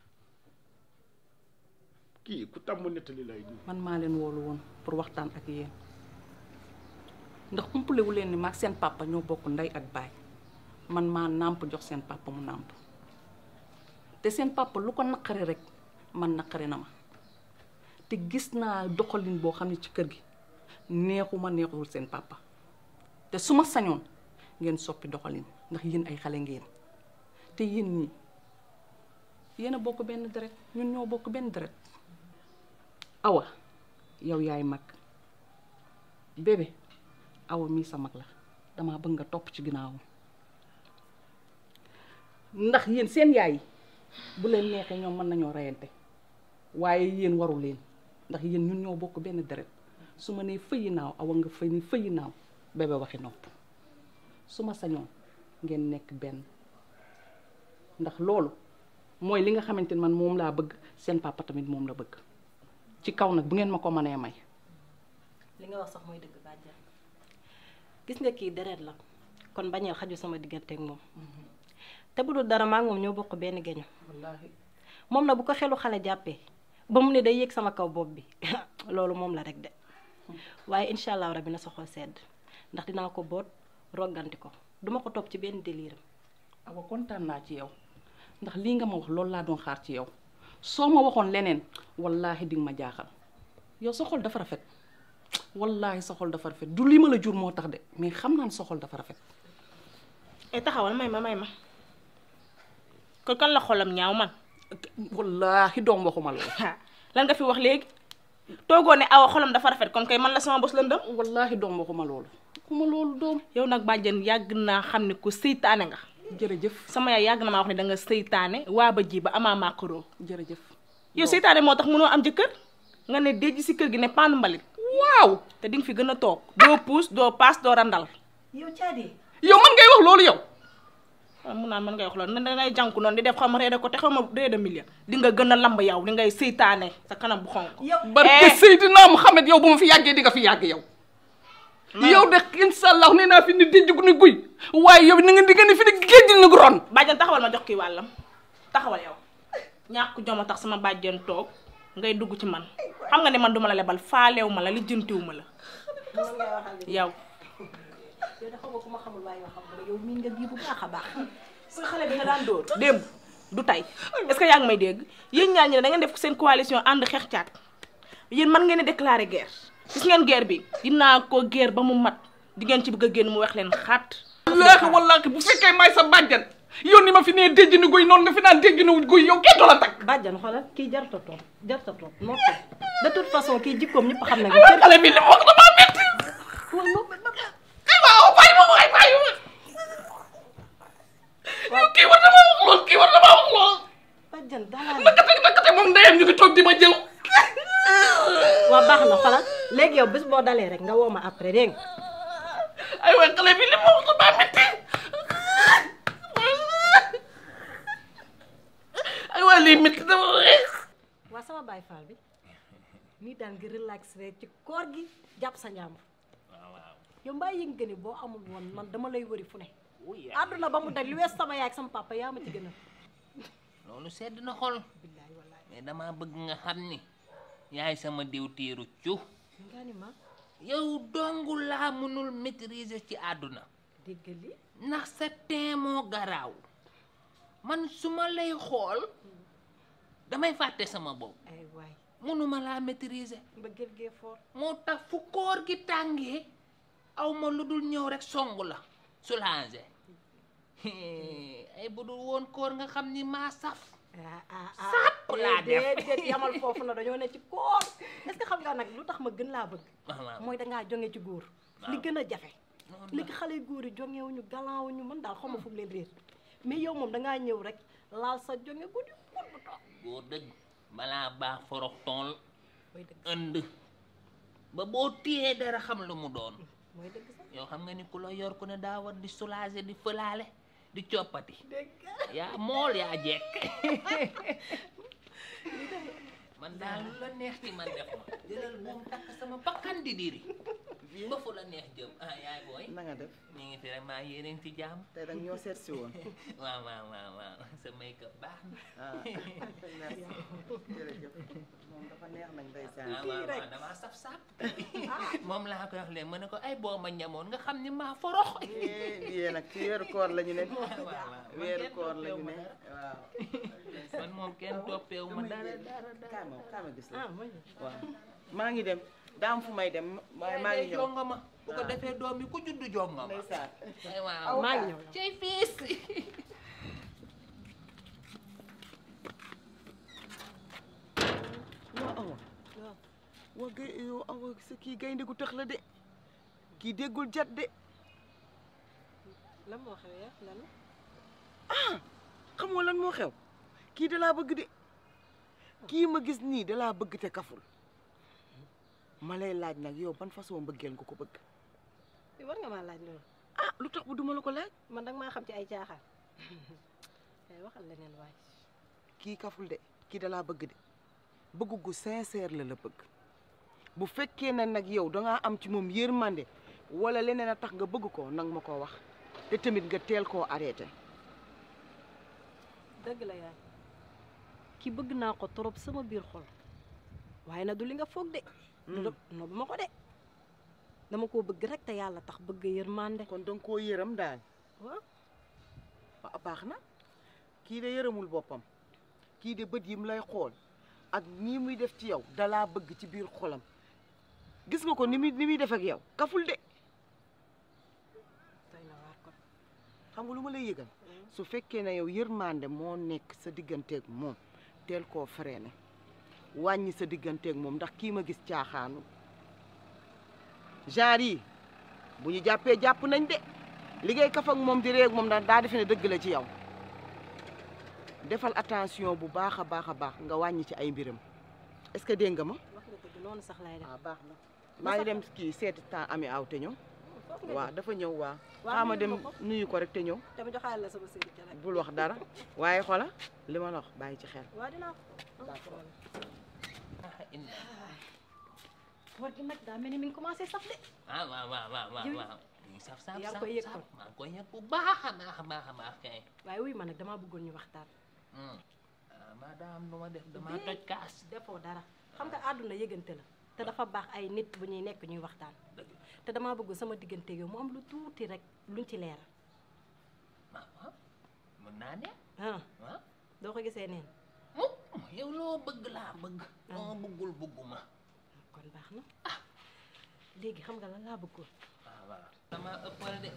kii ku tàmm nettali lay di man maa leen woolu woon pour waxtaan ak yéen ndax umpalewu leen ni maag seen papa ñoo bokk ndey ak baay man maa nàmp jox seen papa mu nàmp te seen papa lu ko naqari rek man naqari na ma te gis naa doxalin boo xam ne ci kër gi neexuma neexul seen papa te su ma sañoon ngeen soppi doxalin ndax yéen ay xale ngeen te yéen ñi yéen a bokk benn deret ñun ñoo bokk benn deret awa yow yaay mag bébé awa mii sa mag la dama bëgg nga topp ci ginnaawam ndax yéen seen yaay yi bu leen neexee ñoom mën nañoo reyante waaye yéen waru leen ndax yéen ñun ñoo bokk benn deret su ma nee fëyi naaw awa nga fëy ni fëyi naaw bébé waxi nopp su ma sañoon ngeen nekk benn ndax loolu mooy li nga xamante ni man moom laa bëgg seen papa tamit moom la bëgg ci kaw nag bu ngeen ma ko mënee may li nga wax sax mooy dëgg bàjjan gis nga kii deret la kon bañeel xaju sama digganteeg moom te bu dul dara maa ngi moom ñoo bokk benn geño wallaahi moom na bu ko xelu xale jàppee ba mu ne day yéeg sama kaw bopp bi loolu moom la rek de waaye incha allah rabi na sa xol sedd ndax dinaa ko boot rogganti ko duma ko topp ci benn délire awa kontaan naa ci yow ndax lii nga ma wax loolu laa doon xaar ci yow soo ma waxoon leneen wallaahi di nga ma jaaxal yow sa xol dafa rafet wallaahi sa xol dafa rafet du li ma la jur moo tax de mais xam naa ne sa xol dafa rafet e taxawal may ma may ma kon kan la xolam ñaaw man wallaahi doom waxuma loolu lan nga fi wax léegi toogoo ne awa xolam dafa rafet kon kay man la sama bos lëndëm wallaahi doom waxuma loolu waxuma loolu doom yow nag bàjjen yàgg naa xam ne ku seytaane nga jërëjëf sama yaay yàgg na maa wax ne da nga seytaane waa ba ji ba amaa maakaro jërëjëf yow seytaane moo tax mënoo am jëkkër nga ne déj si kër gi ne paanu mbalit waaw te di nga fi gën a toog doo puus doo paas doo randal yow caadi yow man ngay wax loolu yow waaw mun naan man ngay wax loolu ne dangay jànku noonu di def xaw ma reede ko te xaw ma reede million di nga gën a lamb yow di ngay seytaane sa kanam bu xonk yow barke Seydina Muhammad yow bu ma fi yàggee di nga fi yàgg yow yow de incha allah nee naa fi ni déjjug ni guy waaye yow ni nga di ni fi ni géej ni gu ron bàjjan taxawal ma jox kii wàllam taxawal yow ñàkk joma tax sama bàjjan toog ngay dugg ci man xam nga ne man duma la lebal faalew ma la lijjantiw ma la yow yow de xamoo ku ma xamul waaye yoo xam nga yow miin nga bii bu baax a baax sa xale bi nga daan dóor démb du tey est-ce que yaa ngi may dégg yéen ñaar ñi ne da ngeen def seen coalition ànd xeex caat yéen man ngeen di déclarer guerre gis ngeen guerre bi dinaa ko guerre ba mu mat di ngeen ci bëgg a génn mu wax leen xaat wallaahi wallaahi bu fekkee may sa bàjjan yow ni ma fi nee déjj ni guy noonu nga fi naan déjj ni guy yow kenn du la takk bàjjan xoolal kii jarta toog jarta toog noppi de toute façon kii jikkoom ñëpp xam nañ ay xale bi li mu wax damaa metti ay waaw bàyyi ma waay bàyyi ma yow kii war na maa wax lool kii war na maa wax lool bàjjan dalaa nakate nakate moom ndeyam ñu ngi toog di ma jëw waa baax na xoolal léegi yow bés boo dalee rek nga woo ma après dégg nga ay waay xale bi li mu wax damaa metti ay waay lii metti dama waa sama baay faal bi nii daan nga relax rek ci koor gi jàpp sa njàmbur yow mbaa yëg nga ni boo amul woon man dama lay wëri fu ne àdduna ba mu daj lu wees sama yaay ak sama papa yaa ma ci gën a loolu sedd na xol mais dama bëgg nga xam ni yaay sama diw tiiru cu nga ni ma yow dongu laa mënul maîtriser ci àdduna dégg li ndax sa teen moo garaaw man su ma lay xool damay fàtte sama bopp ay waay mënuma laa maîtriser ba gër gee foor moo tax fu koor gi tàngee aw ma lu dul ñëw rek song la soulager ay bu dul woon koor nga xam ni maa saf sàpp laa def déedéet yamal foofu na dañoo ne ci koor est-ce que xam nga nag lu tax ma gën laa bëgg waaw mooy dangaa jonge ci góor li gën a jafe léegi xale yu góor yi jongewuñu galawuñu man daal xawma fu mu leen réer mais yow moom dangaa ñëw rek laal sa jonge guddi put bu toog góor dëgg balaa baax forox tool mooy dëgg ënd ba boo téyee dara xam lu mu doon mooy dëgg sax yow xam nga ni ku la yor ku ne daa war di soulager di fëlaale di coppati yaa mool yaa jekk man daal lu la neex ci man def ma jëlal moom takk sama bakkan di diri ba fu la neex jëm ah yaay booy na nga def ñu ngi fi rek maa yéeneen ci jàmm tey dag ñoo seet si woon waaw waaw waaw waaw sa make up baax na ah jërëjëf moom dafa neex nag ndeysaan ah waaw waaw damaa saf sap moom laa koy wax léegi ma ne ko ay boo ma ñamoon nga xam ni maa forox yee nag ci weeru koor la ñu ne weeru koor la ñu ne waaw man moom kenn toppeewu ma dara dara dara kaay ma kaay ma gis la ah mooy waaw maa ngi dem daa am fu may dem waaye maa ngi ñëw jongama bu ko defee doom yi ku juddu jongama ndeysaan ay waaw maa ngi ñëw cey fiis waa awa waa gay yow awa sa kii gaynde gu tëx la de kii déggul jat de lan moo xew ya lan ah xamoo lan moo xew kii da laa bëgg de kii ma gis nii da laa bëgg te kaful ma lay laaj nag yow ban façon mbëggeel nga ko bëgg war nga maa laaj loolu ah lu tax bu duma la ko laaj man danga maa xam ci ay caaxaan ay waxal leneen waay kii kaful de kii da laa bëgg de bëgg gu sincère la la bëgg bu fekkee ne nag yow dangaa am ci moom yërmande wala leneen a tax nga bëgg ko nag ma ko wax te tamit nga teel koo arrêté dëgg la yaay ki bëgg naa ko trop sama biir xol waaye na du li nga foog de no bu ma ko de dama koo bëgg rek te yàlla tax bëgg yërmande kon danga koo yërëm daal waaw waaw baax na kii de yërëmul boppam kii de bët yi mu lay xool ak nii muy def ci yow dalaa bëgg ci biir xolam gis nga ko ni muy ni muy def ak yow kaful de doy na waar kon xam nga lu ma lay yëgal su fekkee ne yow yërmande moo nekk sa digganteeg moom teel koo freiné wàññi sa digganteeg moom ndax kii ma gis caaxaanu genre yi bu ñu jàppee jàpp nañ de liggéey kaf ak moom di réeg moom ndax daa defe ne dëgg la ci yow defal attention bu baax a baax a baax nga wàññi ci ay mbiram est-ce que dégg nga ma wax nga dëgg noonu sax laay def waaw baax na maa ngi dem kii seeti temps ami aw te ñëw foofu nga waaw dafa ñëw waaw Waaw, xaama nuyu dem ko ko. nuyu ko rek te ñëw te ma joxaale la sama sëriñ ca nag bul wax dara waaye xola li ma la wax bàyyi ci xel waa dinaa ko ah inna koor gi nag daa mel ni mi ngi commencé saf de ah waaw waaw waaw waaw Yow- waaw ñu saf saf yaa ngi saf koy yëg saf kon. maa ngi koy yëg bu baax a baax a baax a baax kay waaye wuy ma nag damaa bëggoon ñu waxtaan ah maa daa am lu ma def damaa toj kaas defoo dara xam nga àdduna yëgante la te dafa baax ay nit bu ñuy nekk ñuy waxtaan te damaa bëgg sama diggante yow mu am lu tuuti rek luñ ci leeral waaw mën naa ne ah ah doo ko gisee neen mukk yow loo bëgg laa bëgg loo bëggul bëgguma kon baax na ah léegi xam nga lan laa bëggoon waaw waaw dama ëppal de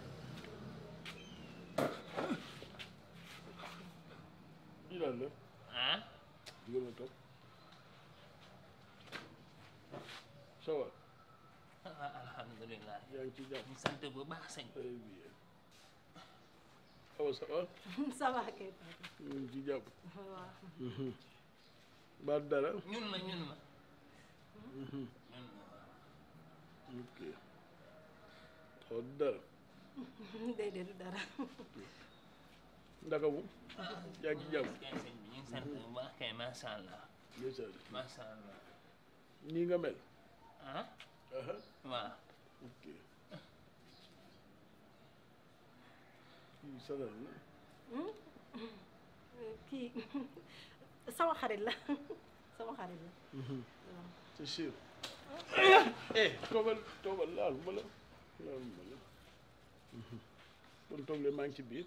lii daal la ah nga ma toog ça va ah alhamdulilah yaa ngi ci jàmm ñu sant bu baax sëñ très bien awa ça va ça va kay ñu ngi ci jàmm waaw ba dara ñun la ñun la Mhm. ñun la ok awa dara déedéet du dara ndaka mu yaa ngi ci jàmm kay sëñ bi ñu ngi sant bu baax kay macha allah ndeysaan macha allah nii nga mel ah aha waaw ok kii sanal na kii sama xarit la sama xarit la waaw c'est sûr eh toogal toogal laal ma la laal ma la kon toog le maa ngi ci biir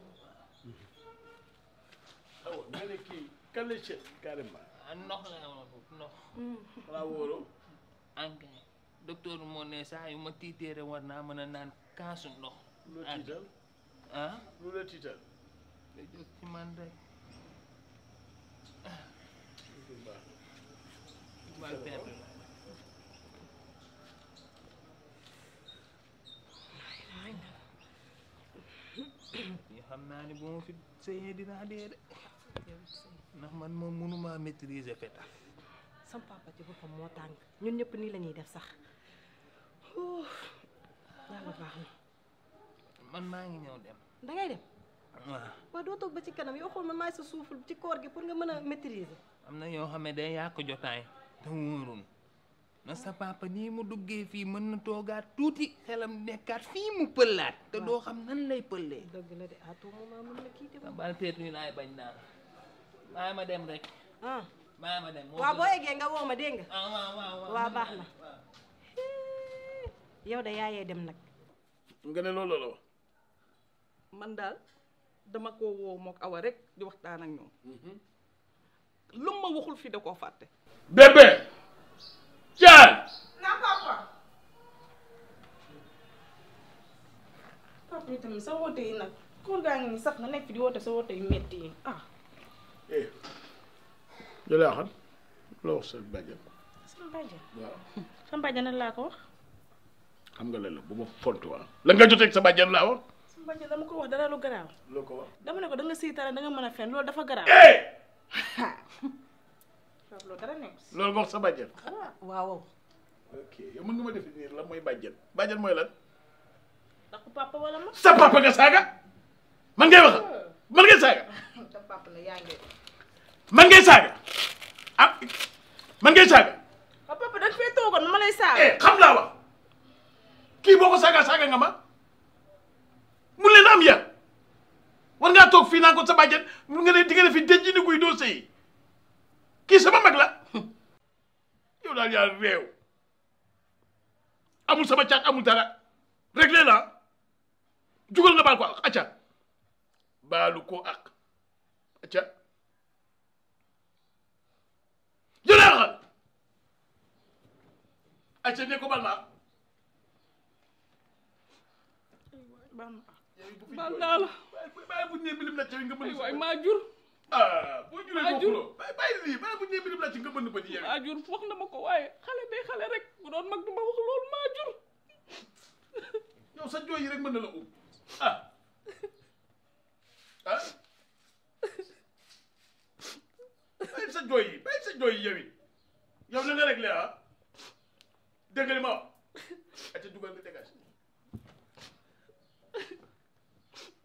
awa nga ne kii kan la seet carrément ah ndox la ma foofu ndox xanaa wóoroo ankay docteur moo ne saa yu ma tiiteere war naa mën a naan kaasu ndox lu la tiital ah lu la tiital da jóg ci man rek baax bal perte la yi xam naa ni bu ma fi sëyee dinaa dee de ndax man moom mënumaa maîtriser fetal sama papa ci boppam moo tàng ñun ñëpp nii la ñuy def sax Ouh, yàlla baax na man maa ngi ñëw dem dangay dem waaw waaw doo toog ba ci kanam yow xool man maay sa suuful ci koor gi pour nga mën a maîtriser am na yoo xam ne day yàq jotaay te wóorul na sa papa nii mu duggee fii mën na toogaat tuuti xelam nekkaat fii mu pëllaat te doo xam nan lay pëllee dëgg la de à tout moment mën na kii de sa bal peet ñu laay bañ daal bàyyi ma dem rek ah bàyyi ma dem moo waaw gën. boo eggee nga woo ma dégg nga ah waaw waaw waaw waaw mën baax naa na dem, waaw. yow de yaayee dem nag nga ne loolu la wax man daal dama ko woo mook awa rek di waxtaan ak ñoom lu ma waxul fii da koo fàtte bébé caan na papa papa yi tamit sa woote yi nag koor gaa ngi nii sax nga nekk fi di woote sa woote yu metti yi ah eh jëlee xam la wax sa bàjjan sama bàjjen waaw sama bàjjen nan laa ko wax xam nga lan la bu ma fontu waa la nga joteeg sa bàjjan laa wax sama bàjjen dama ko wax dara lu garaaw loo ko wax dama ne ko da nga siitare da nga mën a fen loolu dafa garaaw eh loolu dara nekk si loolu nga wax sa bàjjan waaw ok yow mën nga ma définir lan mooy bàjjan bàjjan mooy lan ndax papa wala ma sa papa nga saaga man ngay wax man ngay saaga sa papa la yaa ngi man ngay saaga ah man ngay saaga ah papa da nga fee toogoon ma lay saaga eh xam laa wax kii boo ko saaga saaga nga ma mun leen am ya war ngaa toog fii naan ko sa bàjjan mun nga ne di nga ne fi denc ni guy doo sëy kii sama mag la yow daal yaa réew amul sama caat amul dara réglé la jugal nga baal ko ak acca baalu ko ak acca jëlee axal acca ne ko bal ma ak baal ma bu fi baal jooy. naa la bàyyi bàyyi bu ñu nee bilim la ci nga ay mën waay maa jur ah boo juree maa boo jur. xuloo bàyyi bàyyi lii bàyyi bu ñu nee bilim la ci nga mën ba ci yow maa jur wax na ma ko waaye xale day xale rek bu doon mag du ma wax loolu maa jur yow sa jooy yi rek mën na la um ah ah bàyyi sa jooy yi bàyyi sa jooy yi yow it yow na nga réglé ah dégg nga li ma wax ate dugal nga dégage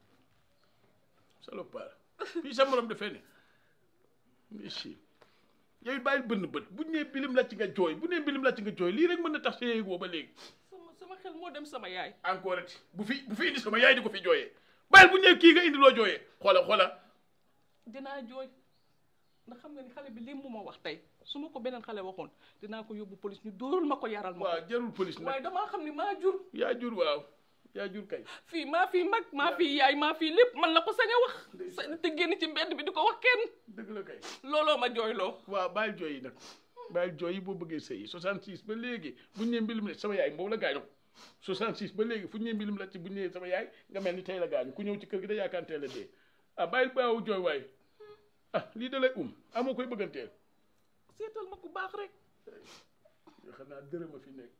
salopard fii sa morom dafee ne ici yow bàyyil bënn bët bu ñu nee bilim la ci nga jooy bu nee bilim la ci nga jooy lii rek mën na tax sa yéegoo ba léegi sama sama xel moo dem sama yaay encore ati bu fi bu fi indi sama yaay di ko fi jooyee bàyyil bu ñu nee kii nga indi loo jooyee xoola xoola dinaa jooy ndax xam nga ni xale bi li mu ma wax tey su ma ko beneen xale waxoon dinaa ko yóbbu police ñu dóorul ma ko yaral ma ko waaw jarul police nag waaye damaa xam ni maa jur yaa jur waaw yaa jur kay fii maa fii mag maa fii yaay maa fii lépp man la ko sañ a wax sañ te génn ci mbedd bi di ko wax kenn dëgg la kay looloo ma jooyloo waaw bàyyil jooy yi nag bàyyil jooy yi boo bëggee sëy 66 ba léegi bu ñu nee mbilim la sama yaay boobu la gaañu 66 ba léegi fu ñu nee mbilim la ci bu ñu nee sama yaay nga mel ni tey la gaañu ku ñëw ci kër gi da yaakaar teel a dee ah bàyyil baawu jooy waay ah lii da lay um amoo koy bëgganteel seetal ma ku baax rek yoo xam naa dërëm a fi nekk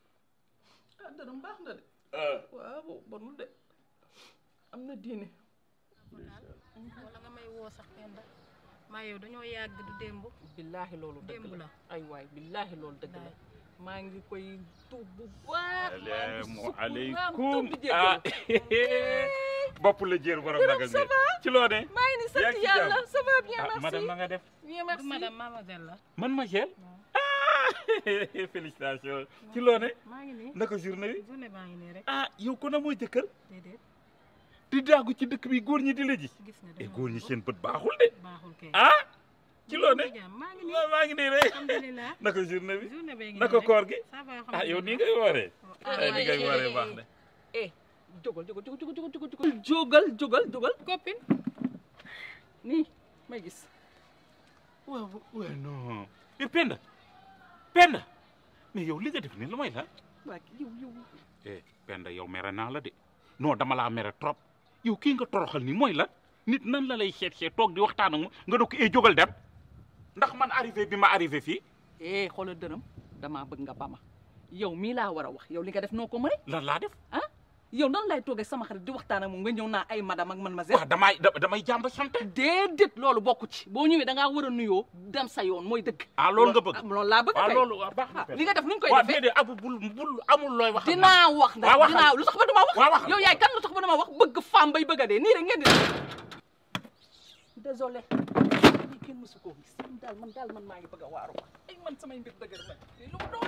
ah dërëm baax na de ah waaw bonul de am na diine wala nga may woo sax Penda maa yow dañoo yàgg du démb billaahi loolu dëgg démb la la ay waay billaahi loolu dëgg la maa ngi koy tuub bu baax salaamu aleykum tuub di ah bopp la jéer borom nagal ne ci loo ne maa ngi ni yaa sant ngi ci yàlla jàmm? ça va bien ah merci madame ma nga def bien merci madame mademoiselle la man ma jël ah félicitations ci loo ne maa ngi nii naka journée bi journée baa ngi nii rek ah yow ko na mooy jëkkër déedéet di daagu ci dëkk bi góor ñi di la ji gis nga e dama góor ñi seen bët baaxul de baaxul kay ah ci loo ne jàmm maa ngi nii waaw maa ngi nii rek alhamdulilah naka journée bi journée bee ngi naka nii rek. koor gi ça va ah yow nii alhamdulilah. ngay wooree ah ah ni ngay wooree baax na eh jógal jógal jógal jógal jógal jógal jógal jógal jógal copine nii may gis waaw waaw non mais Penda Penda mais yow li nga def nii lu may la waa yow yow eh Penda yow mere naa la de non dama laa mere trop yow kii nga toroxal nii mooy la nit nan la lay seet seet toog di waxtaan ak moom nga doog eh jógal dem ndax man arrivé bi ma arrivé fii eh xoolal dërëm damaa bëgg nga bama yow mii laa war a wax yow li nga def noo ko mëne lan laa def ah yow nan lay toogee sama xarit di waxtaan ak moom nga ñëw naa ay madame ak man ma waaw damay da- damay jàmb sant déedéet loolu bokku ci boo ñëwee da ngaa war a nuyoo dem sa yoon mooy dëgg ah loolu nga bëgg loolu laa bëgg waaw kay loolu waaw baax na li nga def nuñ koy waaw defee déedéet abu bul bul amul looy wax dinaa wax ndax waaw waxal. dinaa lu tax ba duma wax waaw waxal. yow yaay kan lu tax ba duma wax bëgg femme bay bëgg a dee nii rek ngeen di désolé lii kenn mësu koo gis man daal man daal man maa ngi bëgg a waaru ma ay man samay mbir dëgër ma lii lu mu doon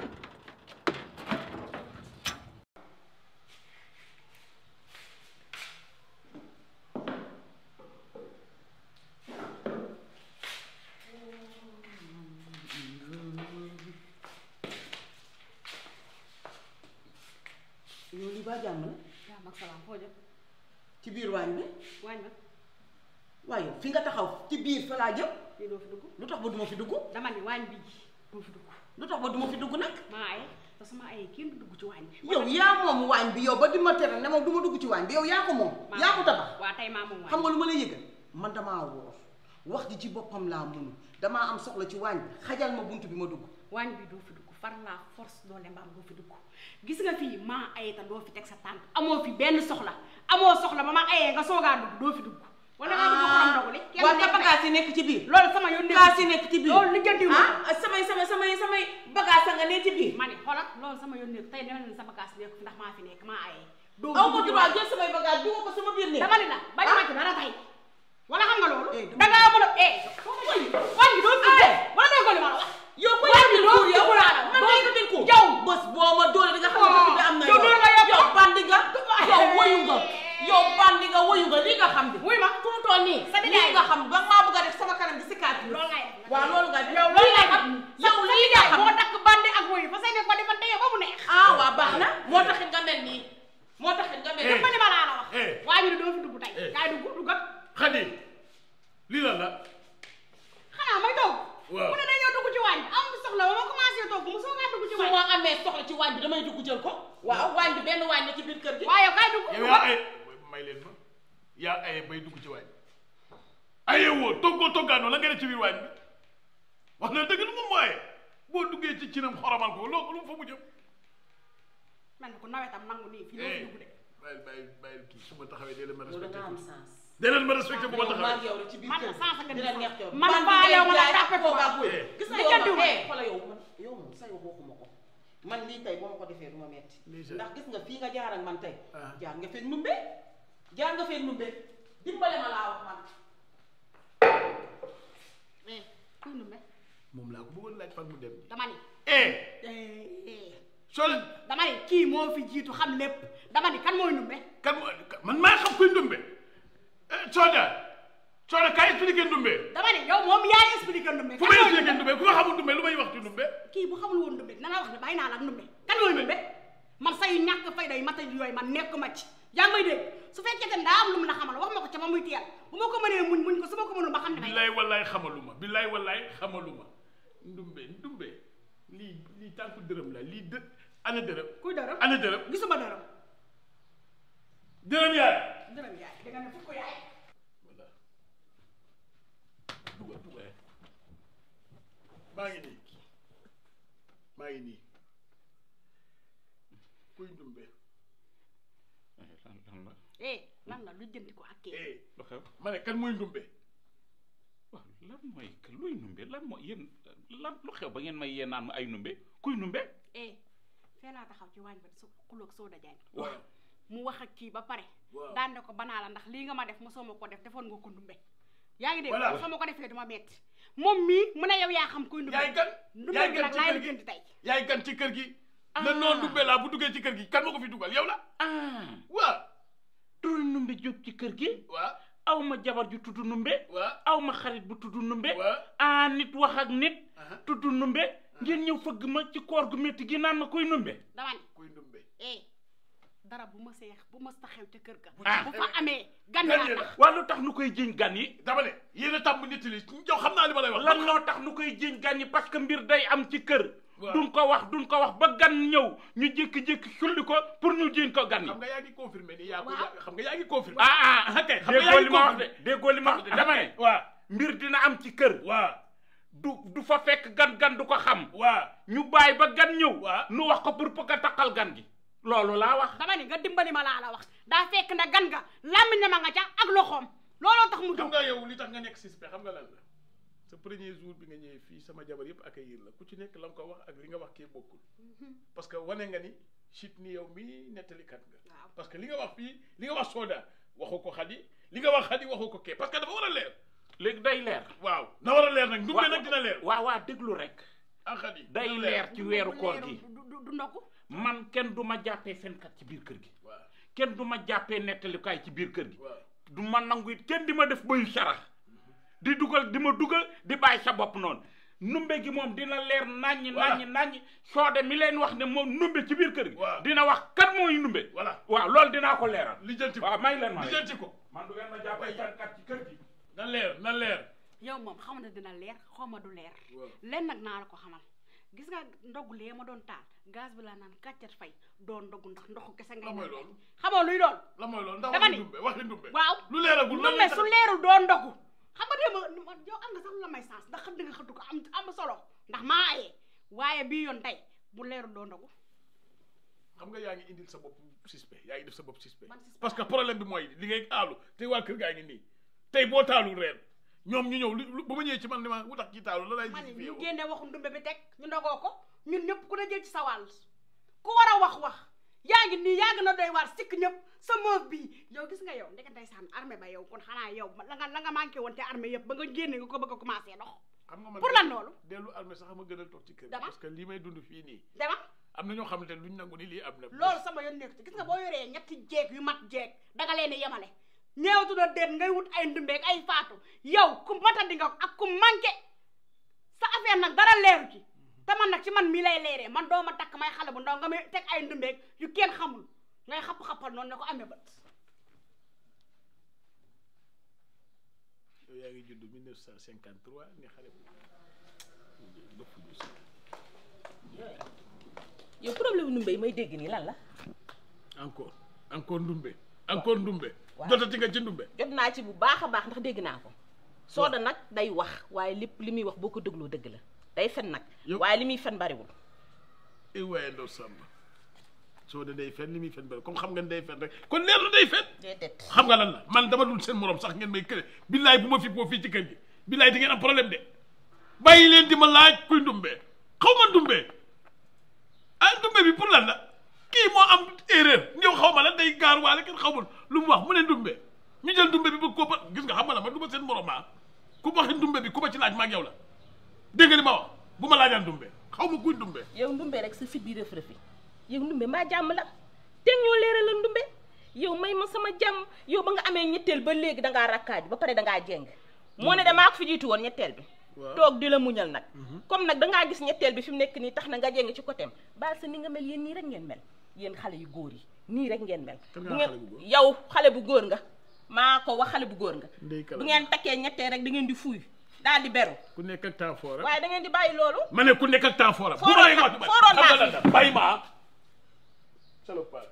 yow li ba jàmm la jàmm ak salaam foo jëm ci biir waañ bi waañ ma waaye fi nga taxaw ci biir fa laa jëm fii doo fi dugg lu tax ba duma fi dugg dama ni waañ bi doo fi dugg lu tax ba duma fi dugg nag maa aye te sama aye kenn du dugg ci waañ bi yow yaa moom waañ bi yow ba di ma tere ne moom du ma dugg ci waañ bi yow yaa ko moom yaa ko tabax waa tey maa moom waañ xam nga lu ma lay yëgal man damaa woor wax ji ci boppam laa mënu damaa am soxla ci waañ bi xajal ma bunt bi ma dugg waañ bi doo fi dugg far la force doole mbaam doo fi dugg gis nga fii maa aye te doo fi teg sa tànk amoo fi benn soxla amoo soxla ba ma ayee nga soogaa dugg doo fi dugg wala nga dugg xorom ndogu li kenn waa nekk te bagage yi nekk ci biir loolu sama yoon nekk bagage yi nekk ci biir loolu lijjanti ma ah samay samay samay samay bagage nga ne ci biir ma ne xoolal loolu sama yoon nekk tey dama ne sa bagage nekk fi ndax maa fi nekk maa ayee doo aw ma dugg ci droit waañ jël samay bagage dugal ko sama biir néeg dama ne la bañ ma ci dara tey wala xam nga loolu Eh, dama- da ngaa mën a eh waañ bi doo fi dugg wala doo ko li ma la wax yow ko waañ bi yàgg doo kuur fi yow dugg laa la man doo day fi ko din kuur yow bés boo ma doole di nga xam ne bi am na yow doo nga yokk yow bandi nga yow woyu nga yow bandi nga woyu nga lii nga xam bi wuy ma fu mu toll nii sa lii nga xam ba maa bëgg a def sama kanam bi si kaat loolu ngay def waaw loolu nga def yow loolu ngay xam def yow lii nga xam moo takk bandi ak wuyu fa say ne ko defante yow ba mu neex ah waa baax na moo taxit nga mel nii moo taxit nga mel Eh. ma ni ma laa la wax Eh. waa ñu ne doo fi dugg tey Eh. kaay dugg duggat xadi lii lan la xanaa may toog Waaw. mu ne dañoo dugg ci waañ bi am soxla ba ma commencé toog mu soo ngaa dugg ci su waañ ma amee soxla ci waañ bi damay dugg jël ko waaw waañ bi benn waañ la ci biir kër gi waaye kaay dugg yow yaa ay may leen ma yaa aye bay dugg ci waañ aye woo toggoo toggaanoo la nga def ci biir waañ bi wax na dëgg lu moom mooy boo duggee ci cinam xoromal ko loo lu mu fa mu jëm mel ni ku nawetam nangu nii fii doo fi dugg de bàyyil bàyyil bàyyil kii su ma taxawee dee leen ma loolu respecté nga am tuuti sens dee leen ma respecté bu ma yow maa taxawee ngi yow rek ci biir man kër la sens nga gi dina di neex yow man bandi faa ngay yow ma la jaay tàppe ko ko baa buy Eh. gis nga Li yow jëndiw man ma. eh xoolal yow man yow moom say wax waxuma ko man lii tey boo ma ko defee du ma metti Lii sa- ndax gis nga fii nga jaar ak man tey Ah. jaar nga feeg numbe jaar nga feeg numbe dimbale ma laa wax man eh kuy numbe moom laa ko bëggoon laaj fan mu dem dama ni eh eh, soo leen dama ni kii moo fi jiitu xam lépp dama ni kan mooy numbe kan moo man maa xam kuy ndumbe Soda Soda kaay expliqué ndumbe dama ni yow moom yaay expliqué ndumbe fu kan may mooy expliqué ndumbe ndumbe ku ma xamul ndumbe lu may wax ci ndumbe kii bu xamul woon ndumbe dina la wax ne bàyyi naa la ak ndumbe kan mooy ndumbe man say ñàkk fayda yi mata yooyu man nekkuma ci yaa ngi may dégg su fekkee te daa am lu mu la xamal wax ma ko ca ma muy teel bu ma ko mënee muñ muñ ko su ma ko mënul ma xam ne may billaay wallaay xamaluma billaay wallaay xamaluma ndumbe ndumbe lii lii tànku dërëm la lii dë ana dërëm kuy dërëm ana dërëm gisuma dërëm dërëm yaay dërëm yaay da nga ne fukk yaay voilà dugal dugal maa ngi nii maa ngi nii kuy ndumbe lan lan la eh lan la lu jënti ko ak kii eh lu xew ma ne kan mooy ndumbe waaw lan mooy que luy numbe lan mooy yéen lan lu xew ba ngeen may yee naan ma ay numbe kuy numbe eh fee laa taxaw ci waañ ba su xuloog sooda jaañ waaw mu wax ak kii ba pare Waaw. daan ne ko banaa la ndax lii nga ma def mosoo ma ko def defoon nga ko ndumbe yaa ngi dégg Voilà. soo ma ko defee duma metti moom mii mu ne yow yaa xam kuy ndumbe yaay gan ndumbe yaay bi gan nag ci laay kër la gi jënd tey yaay gan ci kër gi la noonu ndumbe laa bu duggee ci kër gi kan ma ko fi dugal yow la ah waaw turu numbe jóg ci kër gi waaw aw ma jabar ju tudd numbe waaw aw ma xarit bu tudd numbe waaw ah nit wax ak nit aha tudd numbe ngeen ñëw fëgg ma ci koor gu métti gi naan ma kuy numbe dama ni kuy ndumbe eh dara bu ma seex bu ma sa xew ca kër ga Ah. bu fa amee gan gan yaa yi tax la waa lu tax nu koy jiñ gan yi dama ne yéen a tàmm nit li yow xam naa li ma lay wax lan moo tax nu koy jiñ gan yi parce que mbir day am ci kër Waaw. duñ ko wax duñ ko wax ba gan ñëw ñu jékki-jékki sulli ko pour ñu jiñ ko gan yi xam nga yaa ngi confirmé ni yaa ko Waaw. yaa- xam nga yaa ngi confirmé ah ah kay xam nga déggoo yaa li ngi ma wax de confirmé déggoo li ma wax de dama ne waaw mbir dina am ci kër waaw du du fa fekk gan gan du ko xam waaw ñu bàyyi ba gan ñëw Waaw. nu wax ko pour bëgg a taqal gan gi loolu laa wax dama ni nga dimbali ma laa la wax daa fekk ne gan nga làmmiñ na ma nga ca ak loxoom looloo tax mu xam jóg nga yow li tax nga nekk suspect xam nga lan la sa premier jour bi nga ñëwee fii sama jabar yëpp accueillir la ku ci nekk la nga ko wax ak li nga wax kii bokkul parce que wane nga ni chit ni yow mii nettalikat nga waaw parce que li nga wax fii li nga wax Soda waxoo ko Xadi li nga wax Xadi waxoo ko kee parce que dafa war a leer léegi day leer waaw na war a leer nag ndumbe nag dina leer waaw waaw déglu rek ah Xadi day dina leer ci weeru koor gi du du du ndogu man kenn du ma jàppee fenkat ci biir kër gi waaw kenn du ma jàppee nettalikaay ci biir kër gi waaw du ma nangu it kenn di ma def bayu sarax di dugal di ma dugal di bàyyi sa bopp noonu numbe gi moom dina leer naññi Voilà. naññi naññi soode mi leen wax ne moom numbe ci biir kër gi Waaw. dina wax kan mooy numbe voilà waaw loolu dinaa ko leeral lijjanti ko waaw may leen ma rek. lijjanti ko man du ngeen ma jàppee fenkat ci kër gi na leer na leer yow moom xam ne dina leer xaw ma du leer waaw len nag naa la ko xamal gis nga ndogu lee ma doon taal gaz bi laa naan kàccat fay doon ndogu ndax ndoxu kese ngay la mooy naan loolu xamoo luy doon la mooy loolu ndax Dama waxi ni- ndumbe waxi ndumbe waaw lu leeragul lan numbe lay su tax- leerul doon ndogu xam nga déema yow am nga sax lu la may sens ndax xëdd nga xëddu ko am am solo ndax maa ayee waaye bii yoon tey bu leerul doon ndogu xam nga yaa ngi indil sa bopp suspect yaa ngi def sa bopp suspect Man suspect parce que problème bi mooy li ngay aalu te waa kër gaa ngi nii tey boo taalul reer ñoom ñu ñëw lu ba ma ñëwee ci man ni ma wutax ci taalu la lay ma ne gis fi yow ñu génne waxu ndumbe bi teg ñu ndogoo ko ñun ñëpp ku ne jël ci sa wàll ku war a wax wax yaa ngi nii yaa gën a doy waar sikk ñëpp sa moof bii yow gis nga yow ndeke ndeysaan armée ba yow kon xanaa yow la nga la nga manqué woon te armée yëpp ba nga génne nga ko bëgg a commencé dox xam nga man pour lan loolu dellu armée sax ma gënal toog ci kër gi Dama. parce que lii may dund fii nii dama am na ñoo xamante ne luñ nangu ni lii am na loolu sama yoon nekk ci gis nga boo yoree ñetti jeeg yu mat jeeg danga leen di yemale ñeewtu na déet ngay wut ay ndumbeeg ay faatu yow ku matadi nga ak ku manqué sa affaire nag dara leeru ci te man nag ci man mii lay leeree man doo ma takk may xale bu ndaw nga may teg ay ndumbeeg yu kenn xamul ngay xapp-xappal noonu ne ko amee bët yow yaa ngi judd 1953 ni xale bu bëpp ñu si yow problème nu mbéy may dégg nii lan la encore encore ndumbe encore ndumbe waaw. jotati nga ci ndumbe jot naa ci bu baax a baax ndax dégg naa ko sooda nag day wax waaye lépp li muy wax boo ko dégloo dëgg la day fen nag Yow- waaye li muy fen bariwul i waaye ndaw sàmba soo de day fen li muy fen bari comme xam nga ne day fen rek kon leer na day fen déedéet xam nga lan la man dama dul seen morom sax ngeen may këre billaay bu ma fi boo fii ci kër gi billaay di ngeen am problème de bàyyi leen di ma laaj kuy ndumbe xaw ma ndumbe ah ndumbe bi pour lan la kii moo am erreur ñëw xaw ma lan day gaar waale kenn xamul lu mu wax mu ne ndumbe ñu jël ndumbe bi bëgg koo ba gis nga xam nga la man du ma seen morom ah ku waxi ndumbe bi ku ma ci laaj ma ak yow la dégg nga li ma wax bu ma laajaan ndumbe xaw ma kuy ndumbe yow ndumbe rek sa fit bi rëf rëfi yow ndumbe mbaa jàmm la te ñoo leeral la ndumbe yow may ma sama jàmm yow ba nga amee ñetteel ba léegi dangaa rakkaaju ba pare dangaa jeng moo ne damaa ko fi jiitu woon ñetteel bi toog di la muñal nag comme nag dangaa gis ñetteel bi fi mu nekk nii tax na nga jeng ci côté baal sa ni nga mel yéen nii rek ngeen mel yéen xale yu góor yi nii rek ngeen mel Kan bu nga ngeen xale bu góor? yow xale bu góor nga maa ko wax xale bu góor nga Ndey kala bu ngeen takkee ñetteel rek da ngeen di fuuy daal di beru ku nekk ak temps fort waaye da ngeen di bàyyi loolu ma ne ku nekk ak temps fort bu Fooroon ma lay naa- wax fooroon naa xam nga lan bàyyi ma salopard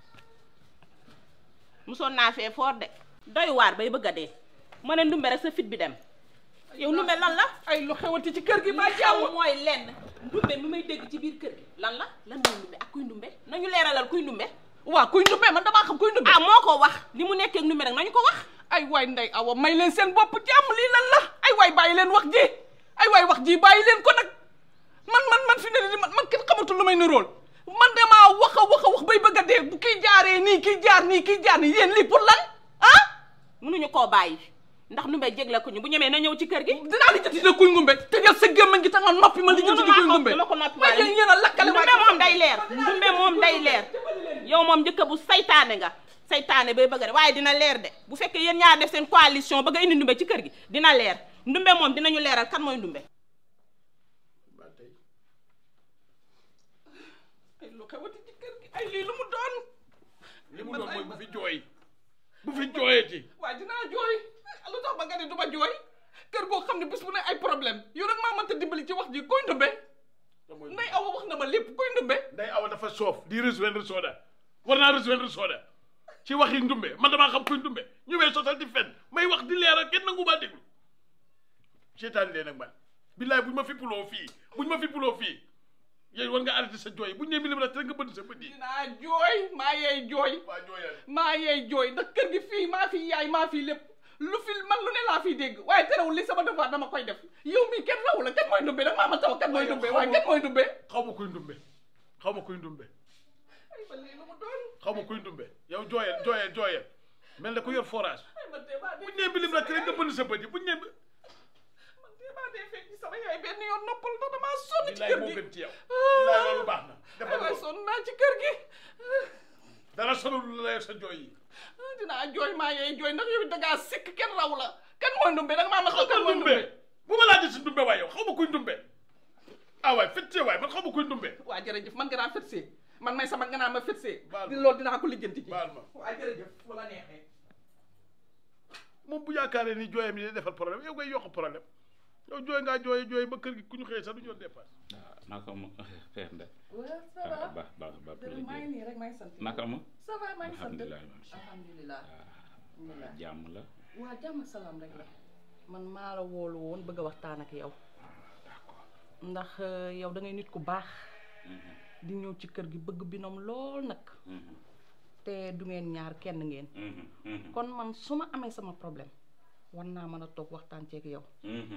musoon naa fee foor de doy waar bay bëgg a dee ma ne ndumbe rek sa fit bi dem yow ndumbe lan la ay lu xewati ci kër gi li ba xew jàmm mooy lenn ndumbe mi may dégg ci biir kër gi lan la lan mooy ndumbe ak kuy ndumbe nañu leeralal kuy ndumbe waa kuy ndumbe man damaa xam kuy ndumbe ah moo ko wax li mu nekkee ak ndumbe rek nañu ko wax ay waay ndey awa may leen seen bopp jàmm lii lan la ay waay bàyyi leen wax ji ay waay wax ji bàyyi leen ko nag man man man fi ne nii man man kenn xamatul lu may nirool man damaa wax a wax a wax bay bëgg a dee bu kii jaaree nii kii jaar nii kii jaar nii yéen lii pour lan ah mënuñu koo bàyyi ndax ndumbe jégle ko ñu bu ñemee na ñëw ci kër gi dinaa li jëti de kuy ngumbe te jël sa gémmañ gi ta nga noppi ma li jëti di kuy ngumbe dama ko noppi waaye yéen yéen a lakkale ndumbe moom day leer ndumbe moom day leer yow moom njëkk bu saytaane nga saytaane bay bëgg a de waaye dina leer de bu fekkee yéen ñaar def seen coalition bëgg a indi ndumbe ci kër gi dina leer ndumbe moom dinañu leeral kan mooy ndumbe ay lu xewati ci kër gi ay lii lu mu doon li mu doon mooy bu fi jooy bu fi jooyee waaye dinaa jooy lu tax ba nga ne du ma jooy kër goo xam ne bis bu ne ay problème yow rek maa mënta dimbali ci wax ji koy ndumbe nday awa wax na ma lépp koy ndumbe nday awa dafa soof di rejoindre Soda war naa rejoindre Soda ci waxi ndumbe man damaa xam kuy ndumbe ñu may sosal di fen may wax di leeral kenn nangu maa déglu seetaan leen ak man billaay buñ ma fippuloo fii buñ ma fippuloo fii yéen war nga arrêté sa jooy buñ ne milim la te nga bënn sa bët yi dinaa jooy maa yeey jooy waa jooyal maa yeey jooy ndax kër gi fii maa fi yaay maa fi lépp lu fi man lu ne laa fiy dégg waaye terewul li sama devoir dama koy def yow mii kenn raw la kenn mooy ndumbe nag maa ma taw kenn mooy ndumbe waaye kenn mooy ndumbe xaw ma kuy ndumbe xaw ma kuy ndumbe ay ba lii lu mu doon xaw ma kuy ndumbe yow jooyal jooyal jooyal mel na ku yor forage ay man dee maa dee buñ ne milim la te nga bënn sa bët yi buñ ne man dee maa dee fekk ci sama yaay benn yoon noppal ndax damaa sonn ci billaay kër moo gi gën ci yow billaay loolu baax na ay defal waay loolu sonn naa ci kër gi dara sonalul la sa jooy yi dinaa jooy maa yeey jooy ndax yow it dangaa sikk kenn raw la kan mooy ndumbe nag maa ma xaw kan ma mooy ndumbe ndumbe bu ma laajee si ndumbe waay yow xaw ma kuy ndumbe ah waay fëttee waay man xaw ma kuy ndumbe waa jërëjëf man nga naa fëtsee man may sama nga naa ma fëtsee Baal ma. di loolu dinaa ko lijjanti ji baal ma waa jërëjëf bu la neexee moom bu yaakaaree ni jooyam yi day defal problème yow ngay yokk problème yow jooy ngaa jooy jooy ba kër gi ku ñu xëyee sax du ñu doon dépasse naka mu Père Ndeye waaw ça ah va ba ba ba dërëm maa ngi nii rek maa ngi sant naka mu ça va maa ngi sant alhamdulilah alhamdulilah alhamdulilah jàmm la waa jàmm salaam rek la man maa la woolu woon bëgg a waxtaan ak yow ndax euh, yow da ngay nit ku baax di ñëw ci kër gi bëgg binom lool nag te du ngeen ñaar kenn ngeen kon man su ma amee sama problème war naa mën a toog waxtaan ceeg yow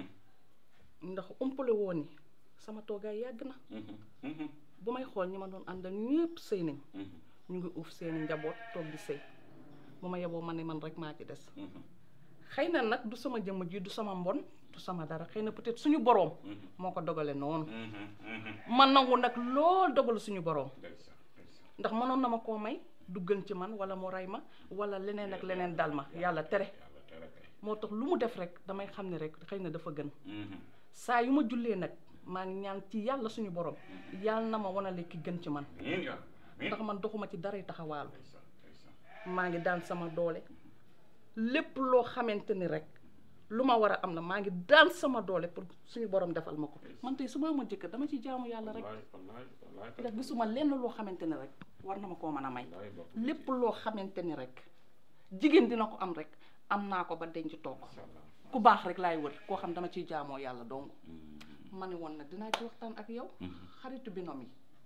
ndax umpale woon ni sama toogaay yàgg na bu may xool ñi ma doon àndal ñëpp sëy nañ ñu ngi uuf seeni njaboot toog di sëy bu ma yeboo ma ne man rek maa ci des xëy na nag du sama jëmm ji du sama mbon du sama dara xëy na peut-être suñu boroom moo ko dogale noonu ma nangu nag lool dogalu suñu boroom ndax mënoon na ma koo may du gën ci man wala mu rey ma wala leneen ak leneen dal ma yàlla tere moo tax lu mu def rek damay xam ne rek xëy na dafa gën saa yu ma jullee nag maa ngi ñaan ci yàlla suñu borom yàlla na ma wanale ki gën ci man ndax man doxuma ci daray taxawaalu maa ngi daan sama doole lépp loo xamante ni rek lu ma war a am na maa ngi daan sama doole pour suñu borom defal ma ko man tey su ma amoon jëkkër dama ci jaamu yàlla rek ndax gisuma lenn loo xamante ni rek war na ma koo mën a may lépp loo xamante ni rek jigéen dina ko am rek am naa ko ba denc toog ku baax rek laay wër koo xam dama ciy jaamoo yàlla dong ma ne woon nag dinaa ci waxtaan ak yow xaritu binom yi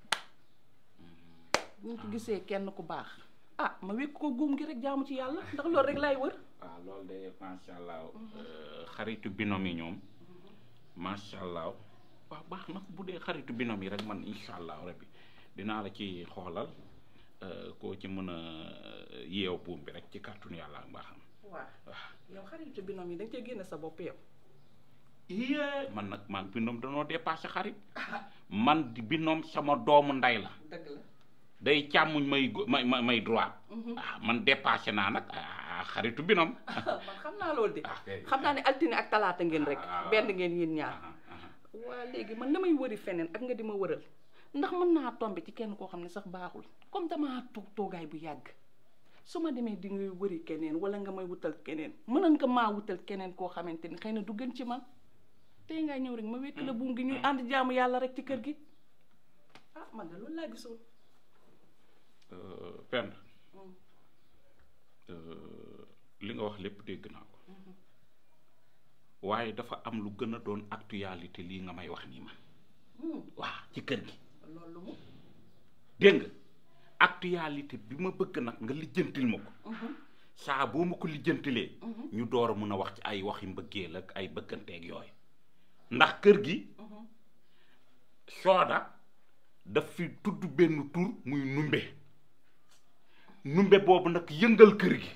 bu ñu ko gisee kenn ku baax ah ma wékk ko guum gi rek jaamu ci yàlla ndax loolu rek laay wër waaw loolu de macha allah xaritu binom yi ñoom macha allah waaw baax na bu dee xaritu binom yi rek man incha allah rabbi dinaa la ci xoolal koo ci mën a yeew buum bi rek ci kàttanu yàlla ak mbaaxam waaw yow xaritu binom yi da nga cee génne sa bopp yow iye man nag maa ngi binoom danoo dépassé xarit man di binoom sama doomu nday la dëgg la day càmmuñ may go- may may may droit ah man dépassé naa nag ah xaritu binoom man xam naa loolu de kay. xam naa ne altine ak talaata ngeen rek Ah, benn ngeen yéen ñaar waa léegi man damay wëri feneen ak nga di ma wëral ndax mën naa tombe ci kenn koo xam ne sax baaxul comme damaa toog toogaay bu yàgg su ma demee di ngay wëri keneen wala nga may wutal keneen mënoon nga maa wutal keneen koo xamante ni xëy na du gën ci man tey ngaa ñëw rek ma wekk la buum gi ñuy ànd jaamu yàlla rek ci kër gi ah man de loolu laa gisoon pend li nga wax lépp dégg naa ko waaye dafa am lu gën a doon actualité lii nga may wax nii man waa ci kër gi loolu mu dégg nga actualité bi ma bëgg nag nga lijjantil ma ko saa boo ma ko lijjantilee ñu door a mun a wax ci ay waxi mbëggeel ak ay bëgganteeg yooyu ndax kër gi sooda daf fi tudd benn tur muy numbe numbe boobu nag yëngal kër gi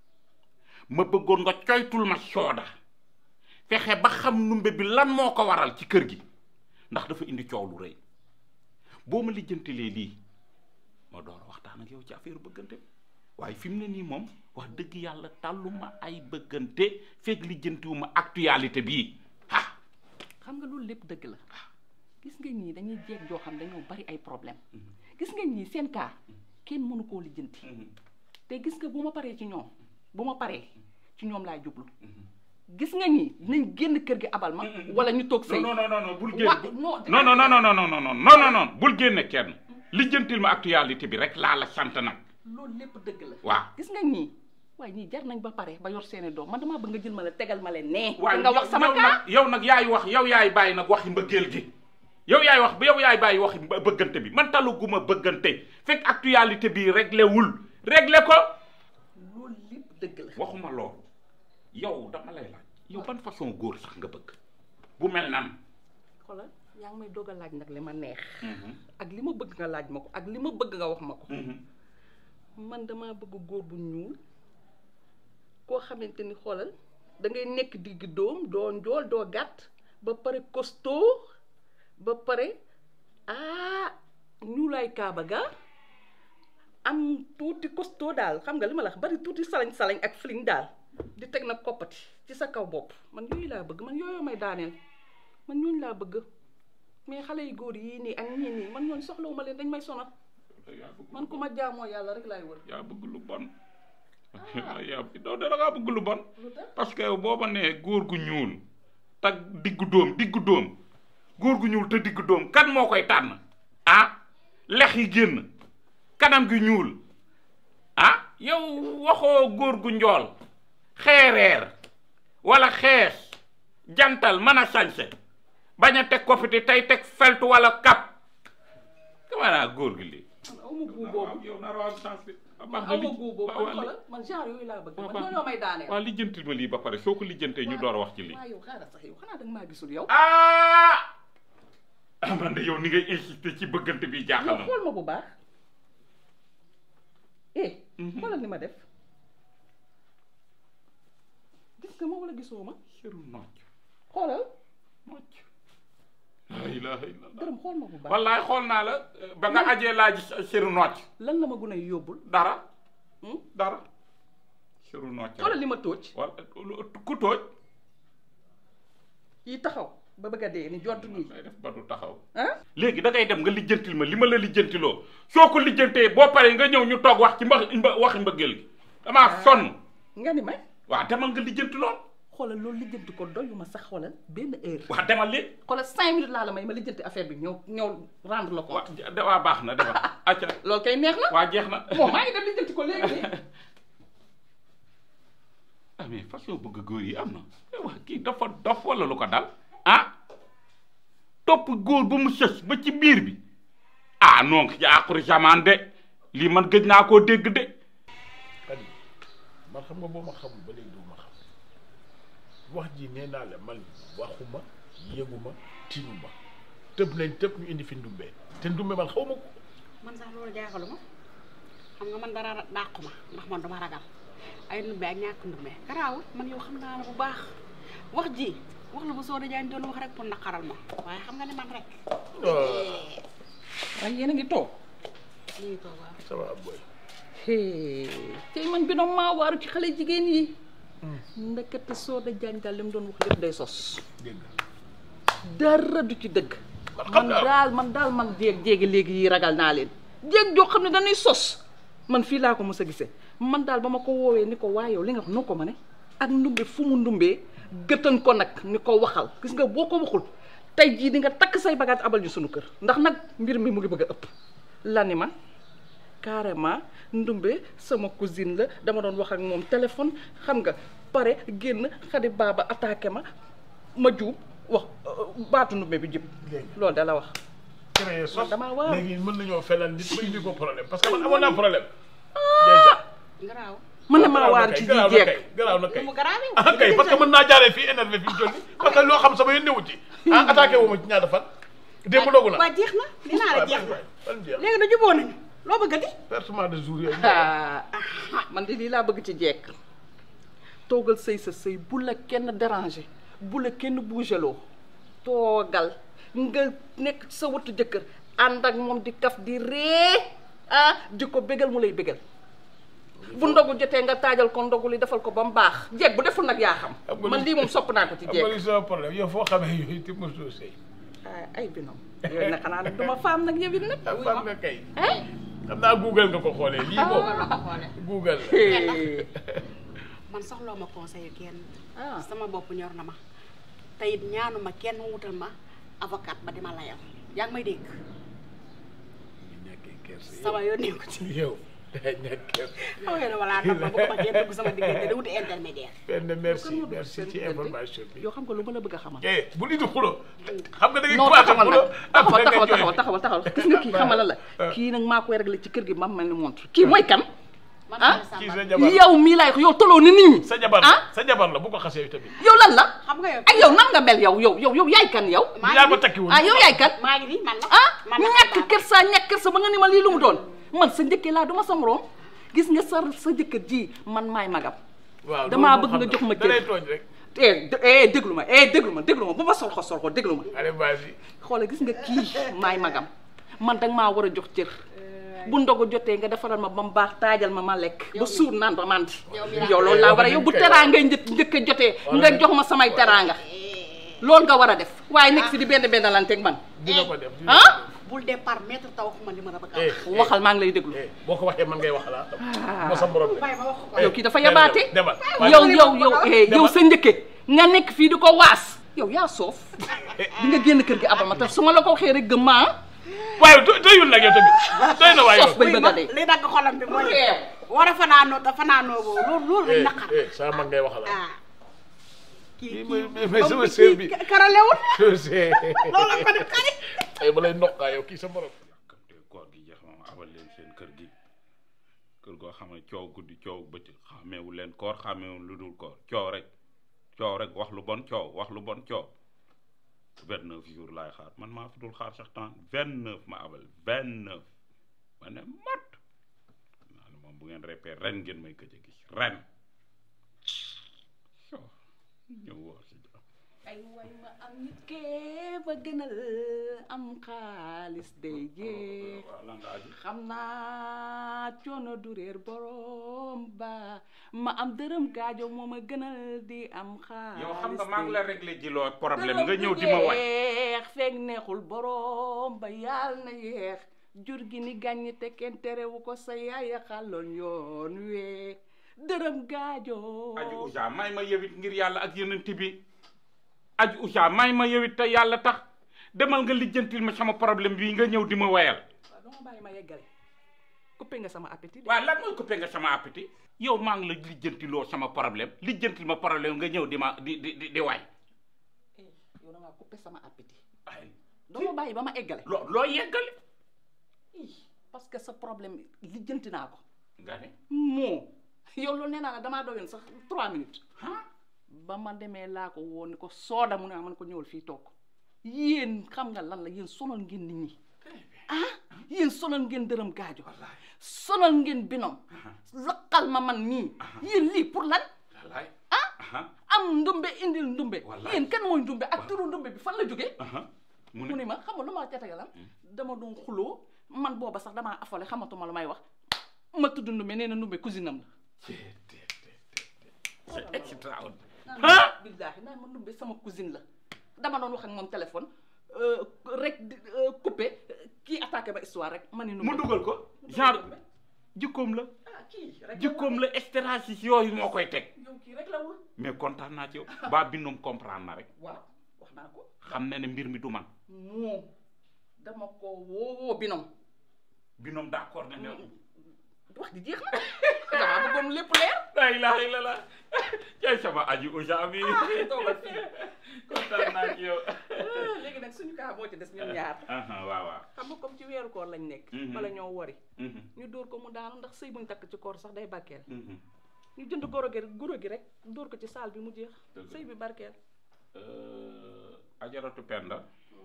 ma bëggoon nga coytul ma sooda fexe ba xam numbe bi lan moo ko waral ci kër gi ndax dafa indi coow lu rëy boo ma lijjantilee lii ma door a waxtaan ak yow ci affaire bëggante bi waaye fi mu ne nii moom wax dëgg yàlla tàlluma ay bëggante fekk lijjantiwuma actualité bii xam nga loolu lépp dëgg la gis nga ñii dañuy jeeg joo xam dañoo bari ay problème gis nga ñii seen cas kenn mënu koo lijjanti te gis nga bu ma paree ci ñoom bu ma paree ci ñoom laay jublu gis nga ñii dinañ génn kër gi abal ma wala ñu toog sëy non non non non bul Wa- génn non non non non non non non non non non non bul génne kenn lijjantil ma actualité bi rek laa la sant nag loolu lépp dëgg la waaw gis nga ñii waaye ñii jar nañ ba pare ba yor seeni doom man damaa bëgg nga jël ma la tegal ma leen nee waaye nga wax sama yow cas nag yow nag yaay wax yow yaay bàyyi nag waxi mbëggeel gi yow yaay wax yow yaay bàyyi waxi mbë- bëggante bi man taluguma bëggante fekk actualité bi réglé wul réglé ko loolu lépp dëgg la waxuma loolu yow dama lay laaj yow ban façon góor sax nga bëgg bu mel nan xoolal yaa ngi may doog a laaj nag li ma neex ak li ma bëgg nga laaj ma ko ak li ma bëgg nga wax ma ko man damaa bëgg góor bu ñuul koo xamante ni xoolal da ngay nekk digg doom doo njool doo gàtt ba pare costaud ba pare ah ñuulaay kaaba ga am tuuti costaud daal xam nga li ma la wax bari tuuti salañ-salañ ak fling daal di teg nag koppati ci sa kaw bopp man yooyu laa bëgg man yooyu may daaneel man ñooñu laa bëgg mais xale yu góor yii nii ak ñii nii man ñooñu soxlawuma leen dañ may sonal man ku ma jaamoo yàlla rek laay wër yaa bëgg lu bon yaa doo da ngaa bëgg lu bon parce que boo ma nee góor gu ñuul te diggu dóom diggu dóom góor gu ñuul te diggu dóom kan moo koy tànn ah lex yi génn kanam gi ñuul ah yow waxoo góor gu njool xeereer wala xees jantal mën a sañse bañ a teg kofiti tey teg feltu wala kap dama naa góor gi lii awma guu boobu yow naroo am chance bi man awma guu boobu man xoolal man genre yooyu laa bëgg man ñoo may daaneel waa lijjantil ma lii ba pare soo ko lijjantee ñu door a wax ci lii waaw yow xaaral sax yow xanaa danga maa gisul yow ah man de yow ni ngay insister ci bëggante bi jaaxal na yow xool ma bu baax eh xoolal ni ma def gis nga ma wala gisoo ma siru nocc xoolal nocc la ilaha illallah dërëm xool ma bu baax wallaay xool naa la ba nga ajee laa gis siru nocc lan la ma gën a yóbbul dara dara siru nocc xoolal li ma tóoj wala ku tóoj yi taxaw ba bëgg a dee ni jont nii day def ba du taxaw ah léegi da ngay dem nga lijjantil ma li ma la lijjantiloo soo ko lijjantee boo paree nga ñëw ñu toog wax ci mba mba- waxi mbëggeel gi damaa sonn nga ni may waaw demal nga lijjanti lool xoolal loolu lijjanti ko doyuma sax xoolal benn heure waaw demal léegi xoolal cinq minutes laa la may ma lijjanti affaire bi ñëw ñëw rendre la ko waa baax na demal acca loolu kay neex na waa jeex na moom maa ngi dem lijjanti ko léegi nii ah mais façon bëgg góor yi am na waa kii dafa dof wala lu ko dal ah topp góor ba mu sës ba ci biir bi ah non ci àquri jamaan de lii man gëj naa koo dégg de Xadi man xam nga boo ma xamul ba léegi doo ma xam wax ji nee naa la man waxuma yëguma tiinuma tëb nañ tëb ñu indi fi ndumbe te ndumbe man xaw ma ko man sax loolu jaaxaluma xam nga man dara dàqu ma ndax man duma ragal ay ndumbe ak ñàkk ndumbe garaawul man yow xam naa la bu baax wax ji wax la bu Soda Diagne doon wax rek pour naqaral ma waaye xam nga ne man rek waaye yéen a ngi toog ñu ngi toog waaw ça va boy tey man bi noom maa waaru ci xale jigéen yi ndekete Soda Diagne daal li mu doon wax lépp day sos dara du ci dëgg man daal man daal man jéeg jéegi léegi yi ragal naa leen jéeg joo xam ne dañuy sos man fii laa ko mos a gisee man daal ba ma ko woowee ni ko waa yow li nga wax noo ko ma ne ak ndumbe fu mu ndumbee gëtan ko nag ni ko waxal gis nga boo ko waxul tey jii di nga takk say bagage abal ñu sunu kër ndax nag mbir mi mu ngi bëgg a ëpp la ni ma carrément ndumbe sama cousine la dama doon wax ak moom téléphone xam nga pare génn xadi baaba attaqué ma ma juub wax baatu ndumbe bi jëpp loolu da la wax créé sos damaa waaw léegi mën nañoo felal nit ba indi ko problème parce que man amoon naa problème déjà garaaw mën na maa waar ci ji garaaw na jeeg kay garaaw na kay mu garaaw ah kay parce que mën naa jaaree fii énervé fi mu toll nii parce que loo xam sama yoon newu ci ah attaqué wu ma ci ñaata fan démb dogu na waa jeex na li naa la jeex na fan jeex léegi da juboo nañu loo bëggati versement de jour yooyu ah man de lii laa bëgg ci jeeg toogal sëy sa sëy bu la kenn déranger bu la kenn bougeloo toogal nga nekk ci sa wëttu jëkkër ànd ak moom di kaf di ree ah di ko bégal mu lay bégal bu ndogu jotee nga taajal ko ndogu li defal ko ba mu baax jeeg bu deful nag yaa xam man lii moom sopp naa ko ci am nga li jeeg sama problème yow foo xamee yooyu te mosoo sëy ah ay binom yooyu nag xanaa nag duma faam nag yëwit nag ah fan nga kay xam naa google nga ko xoolee lii moom google la man soxloo ma conseil kenn sama bopp ñor na ma te it ñaanuma kenn mu wutal ma avocat ba dima layal yaa ngi may dégg sama yoon nekku ci yow day nekk kersa xaw ngeen ne wala nag ma bu ko ma kenn dugg sama diggante da wuti intermédiaire benn merci merci ci information bi yoo xam nga lu ma la bëgg a xamal eh bu nit di xulo xam nga da ngay non commencé taxawal xulo nag taxawal après nga taxawal jooy. taxawal taxawal taxawal gis nga kii xamal la kii nag maa koy réglé ci kër gi ma mel ni montre kii mooy kan ah kii sa jabar yow mii laay yow toloo ni nit ñi sa jabar la sa jabar la bu ko xasee tamit yow lan la xam nga yow ak yow nan nga mel yow yow yow yow yaay kan yow yaa ko takki woon ah yow yaay kan maa ngi nii man la ah man la ñàkk kersa ñàkk kersa ba nga ni ma lii lu mu doon man sa njëkkee laa duma sa morom gis nga sa sa jëkkër ji man maay magam waaw damaa loolu bëgg moom nga xam jox ma da lay cër tooñ rek eh de- eh déglu ma eh déglu ma déglu ma bu ma solxo solxo déglu ma allez vas-y xoolal gis nga kii maay magam man danga maa war a jox cër bu ndogu jotee nga defaral ma ba mu baax taajal ma ma lekk ba suur naan ba mandi yow loolu laa war a yow bu teraanga njëkk njëkk a jotee nga jox ma samay teraanga loolu nga war a def waaye nekk fi di benn benn lanteeg man dina ko def ah bul départ maître taw waxuma li ma la bëgg a eh wax waxal maa ngi lay déglu boo ko waxee man ngay wax la moo sa borom de bàyyi ma wax ko yow kii dafa yabaate demal yow yow yow eh yow sa njëkke nga nekk fii di ko waas yow yaa soof di nga génn kër gi abal ma te su ma la ko waxee rek gëm ma ah waaye do- doyul nag yow tamit doy na waaye soof bay bëgg a dee li dagg xolam bi mooy war a fanaanoo te fanaanoo boobu loolu loolu rek naqar eh sa mag ngay wax la ah kii kii kii mooy mooy sama comme sœur bi kii karalewul c'est loolu ko def kari ay ba lay nokkaa yow kii sa borom te koor gi jeex moom abal leen seen kër gi kër goo xam ne coow guddi coow bëccëg xàmmeewu leen koor xàmmeewu lu dul koor coow rek coow rek wax lu bon coow wax lu bon coow vingt neuf jours laay xaar man maa fi dul xaar sax temps vingt neuf ma abal vingt neuf ma ne mat naa ne moom bu ngeen répé ren ngeen may gëj a gis ren so ñëw woor si jàmm ay way ma am nit kee ba gënal am xaalis day jeex xam naa coono du réer borom ba ma am dërëm gaajo moo ma gënal di am xaalis yow xam nga maa ngi la day réglé ji loo problème dërëm nga du ñëw di ma way jeex fekk neexul borom ba yàlla na yeex jur gi ni gàññi te kenn terewu ko sa yaaya xàlloon yoon wee dërëm gaajo aji usa may ma yewit ngir yàlla ak yenent bi aji usa may ma yewit te yàlla tax demal nga lijjantil ma sama problème bii nga ñëw di ma wayal waaw dama bàyyi ma yeggale coupé nga sama appétit waaw lan mooy coupé nga sama appétit yow maa ngi la lijjantiloo sama problème lijjantil ma problème nga ñëw di ma di di di di way yow da ngaa coupé sama appétit dama bàyyi ba ma eggale loo loo yeggale ii parce que sa problème lijjanti naa ko nga ne moo yow loolu nee naa la damaa doyoon sax trois minutes ba ma demee laa ko woon ni ko sooda mu ne man ko ñëwal fii toog yéen xam nga lan la yéen sonal ngeen nit ñi ah yéen sonal ngeen dërëm gaajo sonal ngeen binom laqal ma man nii yéen lii pour lan wallaay ah am ndumbe indil ndumbe yéen kan mooy ndumbe ak turu ndumbe bi fan la jógee mu mu ni ma xam nga lu ma catagalam dama doon xuloo man booba sax damaa affolé xamatuma lu may wax ma tudd ndumbe nee na ndumbe cousine am la c'est extraordinaire ah billaahi naan ma ndumbe sama cousine la dama doon wax ak moom téléphone euh, rek di euh, coupé kii attaqué ba histoire rek ma ni ndumbe mu dugal ko genre jikkoom la ah kii rek jikkoom la stratégie yooyu moo koy teg yow kii rek la wul mais kontaan naa ci yow ba bindum comprendre na rek waaw wax naa ko xam na ne mbir mi du man moom dama ko woowoo binom binom d'accord na ne wax di jeex na damaa bëggoon lépp leer la ilaha illallah cay sama aji uja bi toogal fii kontaan naa ci yow léegi nag suñu kaa moo ci des ñun ñaar aha waaw waaw xam nga comme ci weeru koor lañ nekk Mhm. bala ñoo wari Mhm. ñu dóor ko mu daanu ndax sëy buñ takk ci koor sax day barkeel Mhm. ñu jënd goro gi goro gi rek dóor ko ci saal bi mu jeex Dëgg la. sëy bi barkeel Euh, ajaratu penda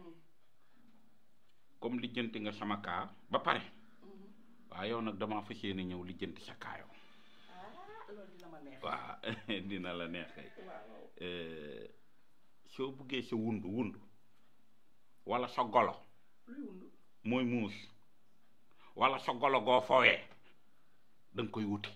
comme lijjanti nga sama kaa ba pare waaw yow nag damaa fas yéene ñëw lijjanti sa kaa yow loolu dina ma neex waaw dina la neex kay Euh, soo buggee sa wundu wundu wala sa golo luy wundu mooy muus wala sa golo goo fowee da nga koy wuti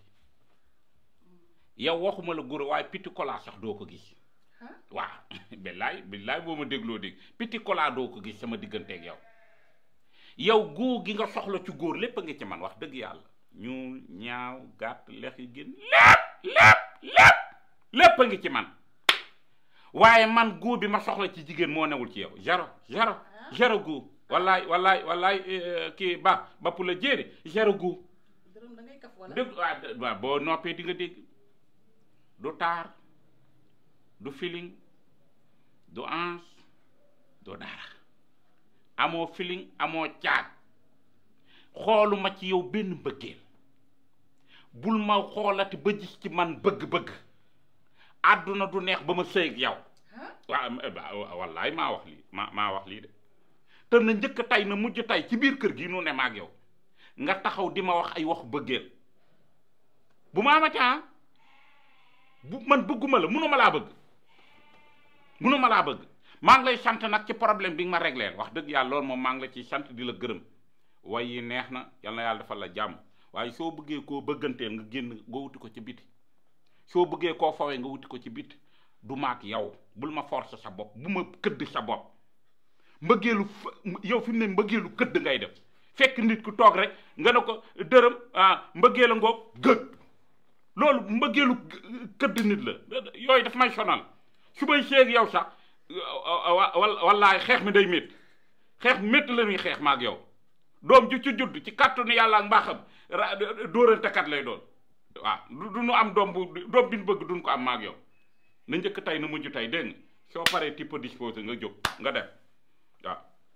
yow waxuma la guro waaye piti kolaa sax doo ko gis waaw billaay billaay boo ma dégloo dégg piti kolaa doo ko gis sama digganteeg yow yow góor gi nga soxla ci góor lépp a ngi ci man wax dëgg yàlla ñuul ñaaw gàtt lex yi gën lépp lépp lépp lépp a ngi ci man waaye man góor bi ma soxla ci jigéen moo newul ci yow zéro zéro zéro góor wallaay wallaay wallaay eh, kii ba ba pour la jéeri zéro góor dërëm da ngay kaf wala dëgg waaw d- waaw boo noppee di nga dégg du taar du feeling du ans du dara amoo feeling amoo caag xooluma ci yow benn mbëggeel bul ma xoolati ba gis ci man bëgg-bëgg àdduna du neex ba ma sëy ak yow waaw wallaay maa wax lii maa maa wax lii de te na njëkk tey na mujj tey ci biir kër gi nu ne ma ak yow nga taxaw di ma wax ay wax bëggeel bu ma amati ah bu man bëgguma la munuma laa bëgg munuma laa bëgg maa ngi lay sant nag ci problème bi nga ma régleel wax dëgg yàlla loolu moom maa ngi la ciy sant di la gërëm way yi neex na yal na yàlla defal la jàmm waaye soo bëggee koo bëgganteel nga génn nga wuti ko ci biti soo bëggee koo fawee nga wuti ko ci biti du maak yow bul ma forcer sa bopp bu ma këdd sa bopp mbëggeelu f- yow fi mu ne mbëggeelu këdd ngay def fekk nit ku toog rek nga ne ko dërëm ah mbëggeel a ngoog gëg loolu mbëggeelu këdd nit la yooyu daf may sonal su may seeg yow sax wa- wallaay xeex mi day métti xeex métti la ñuy xeex maak yow doom ju ci judd ci kàttanu yàlla ak mbaaxam ra dóorantekat lay doon waaw du du nu am doom bu doom bi nu bëgg duñ ko am maak yow na njëkk tey na mujj tey dégg nga soo paree type disposé nga jóg nga dem waaw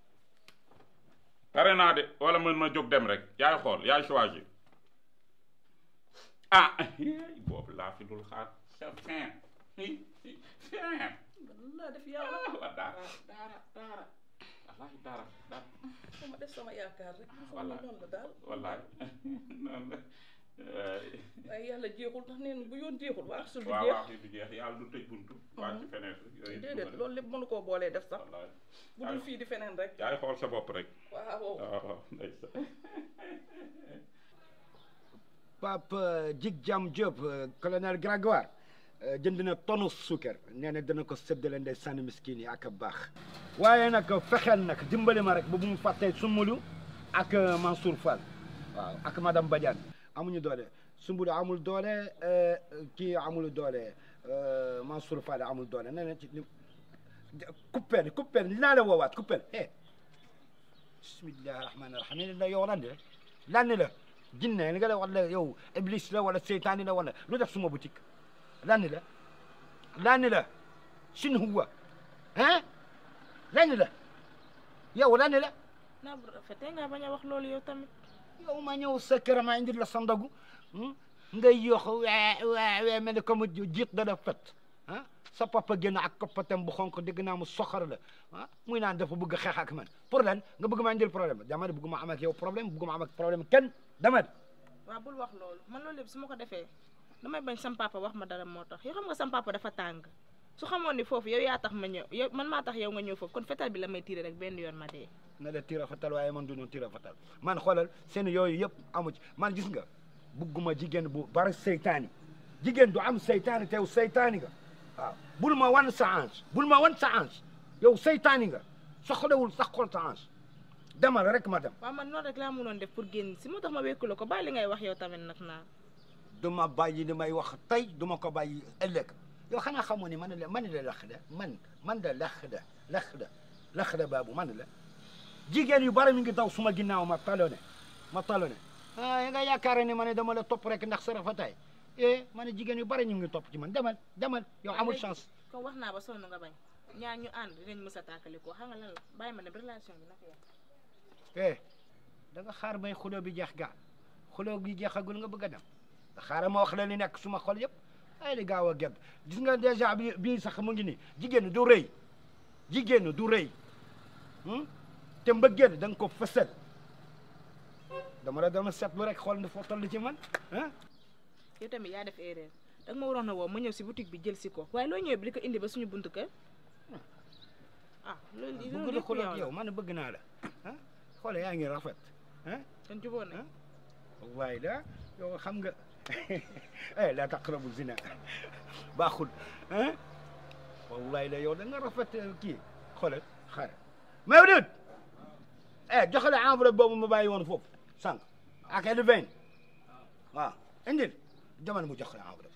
pare naa de wala man ma jóg dem rek yaay xool yaay choisir ah boobu laa fi dul xaar c'est fin fin laa def yàlla wa daara daara daara wallaahi daara daara sama def sama yaakaar rek Wallaay. noonu la daal wallaahi noonu la waaye yàlla jeexul tax neen bu yoon jeexul waa sul du waaw jeex waaw du jeex yàlla du tëj buntu waa ci fenêtre yooyu déedéet loolu lépp mënu koo boolee def sax wallaahi bu dul fii di feneen rek yaay xool sa bopp rek waaw waaw waaw ndeysaan Pape Djig Jam Diop colonel Grégoire jënd na tonu suukar nee na dana ko séddale ndey sànni miskin yi ak a baax waaye nag fexeel nag dimbali ma rek ba bu mu fàttee Sumbulu ak Mansour Fall waaw ak madame Badiane amuñu doole Sumbulu amul doole kii amul doole Mansour Fall amul doole nee na ci kuppeel kuppeel dinaa la woowaat kuppeel eh bismillahi rahmaani rahim la yow lan la lan la jinne li nga la wala yow iblis la wala seytaani la wala lu def suma boutique lan la lan la sin huwa hein lan la yow lan la naa bu rafetee nga bañ a wax loolu yow tamit yow ma ñëw sa kër ma indi la sa ndogu ngay yox wee wee wee mel ni comme jiit da la fet ah sa papa génn ak koppatam bu xonk dégg naa mu soxar la ah muy naan dafa bëgg xeex ak man pour lan nga bëgg maa indil problème dama ne bëgguma am ak yow problème bëgguma am ak problème kenn dama ne waaw bul wax loolu man loolu yëpp su ma ko defee damay bañ sam papa wax ma dara moo tax yoo xam nga sam papa dafa tàng su xamoon ni foofu yow yaa tax ma ñëw yow man maa tax yow nga ñëw foofu kon fetal bi la may tiire rek benn yoon ma dee na la tira fatal waaye man du ñu tira fatal man xoolal seen yooyu yëpp amu ci man gis nga bugguma jigéen bu bari seytaani jigéen du am seytaani tew seytaani nga waaw bul ma wan sa ange bul ma wan sa ange yow seytaani nga soxlawul sax xool sa ange demal rek ma dem waaw man noonu rek laa mënoon def pour génn si moo tax ma wékku la ko bàyyi li ngay wax yow tamit nag naa du ma bàyyi li may wax tey du ma ko bàyyi ëllëg yow xanaa xamoo ni man la man la lax da man man da lax da lax da lax da baabu man la jigéen yu bari mi ngi daw suma ginnaaw ma talone ma talone ah nga yaakaar ne ma ne dama la topp rek ndax sa rafetaay eh ma ne jigéen yu bari ñu ngi topp ci man demal demal yow amul chance comme wax naa ba sonn nga bañ ñaar ñu ànd dinañ mës a tàkkali ko xam nga lan la bàyyi ma ne relation bi naka yàq eh da nga xaar bay xuloo bi jeex gaa xuloo bi jeexagul nga bëgg a dem xaaral ma wax la li nekk suma xol yëpp ay di gaaw a gedd gis nga dèjà bi bii sax mu ngi nii jigéen du rëy jigéen du rëy te mbëggeel da nga ko fësal dama la dama seetlu rek xool ne foo toll ci man ah yow tamit yaa def erreur da nga ma waroon a woo ma ñëw si boutique bi jël si ko waaye loo ñëwee bi di ko indi ba suñu buntu kër ah loolu bëgg loolu la lépp xool yow ak la yow man bëgg naa la ah xoole yaa ngi rafet ah kon jubóo nañ waaye da yow xam nga eh la taqrabu zina baaxul ah wallahi la yow da nga rafet kii xoolal xaaral Mawlud eh joxe la enveloppe boobu ma bàyyi woon foofu sànq ak el vingt waaw indil jamono mu jox la enveloppe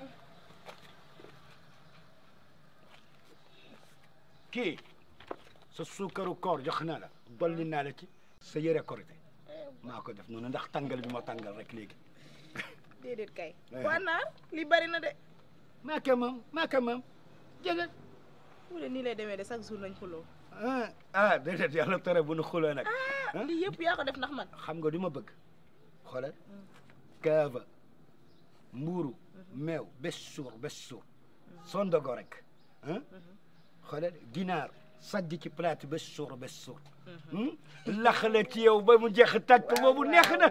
kii sa suukaru koor jox naa la dolli naa la ci sa yëre korité maa ko def noonu ndax tàngal bi ma tàngal rek léegi déedéet kay Eh. waa naar li bari na de maa ko moom maa ko moom jëgal mu ne nii lay demee de chaque jour nañ xuloo ah ah déedéet yàlla tere bu nu xuloo nag ah lii yëpp yaa ko def ndax man xam nga du ma bëgg xoolal kaava mbuuru meew bés suur bés suur sondogo rek ah xoolal ginaar sajj ci plate bés suur bés suur laxale ci yow ba mu jeex tàkk boobu neex na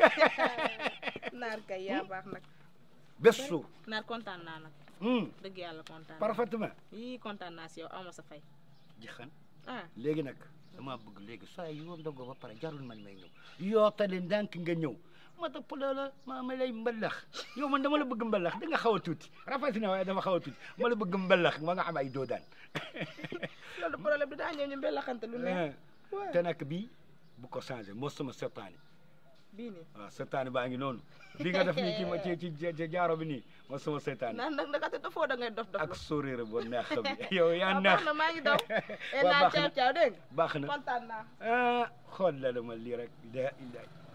naar kay yaa baax nag bés suur naar kontaan naa nag hum dëgg yàlla kontaan naa. parfaitement yii kontaan naa si yow aw ma sa fay jixan ah léegi nag dama bëgg léegi saa yoo ndogoo ba pare jarul man may ñëw yootale ndànk nga ñëw ma topp la ma ma lay mbalax yow man dama la bëgg mbalax da nga xaw a tuuti rafet na waaye dama xaw a tuuti ma la bëgg mbalax ma nga am ay doodaan loolu problème bi daa ñëw ñu mbelaxante lu ne te nag bii bu ko changé moo sama seetaani bii nii waaw seetaani baa ngi noonu bi nga def nii ci ma ci ci ci jaaro bi nii moo sama seetaani naan nag ndakate dafoo da ngay dof dof ak sourire bu neex bi yow yaa waaw neex baax na maa ngi daw e waaw naa baax caaw na caaw dégg nga baax na kontaan naa ah xool la ma lii rek da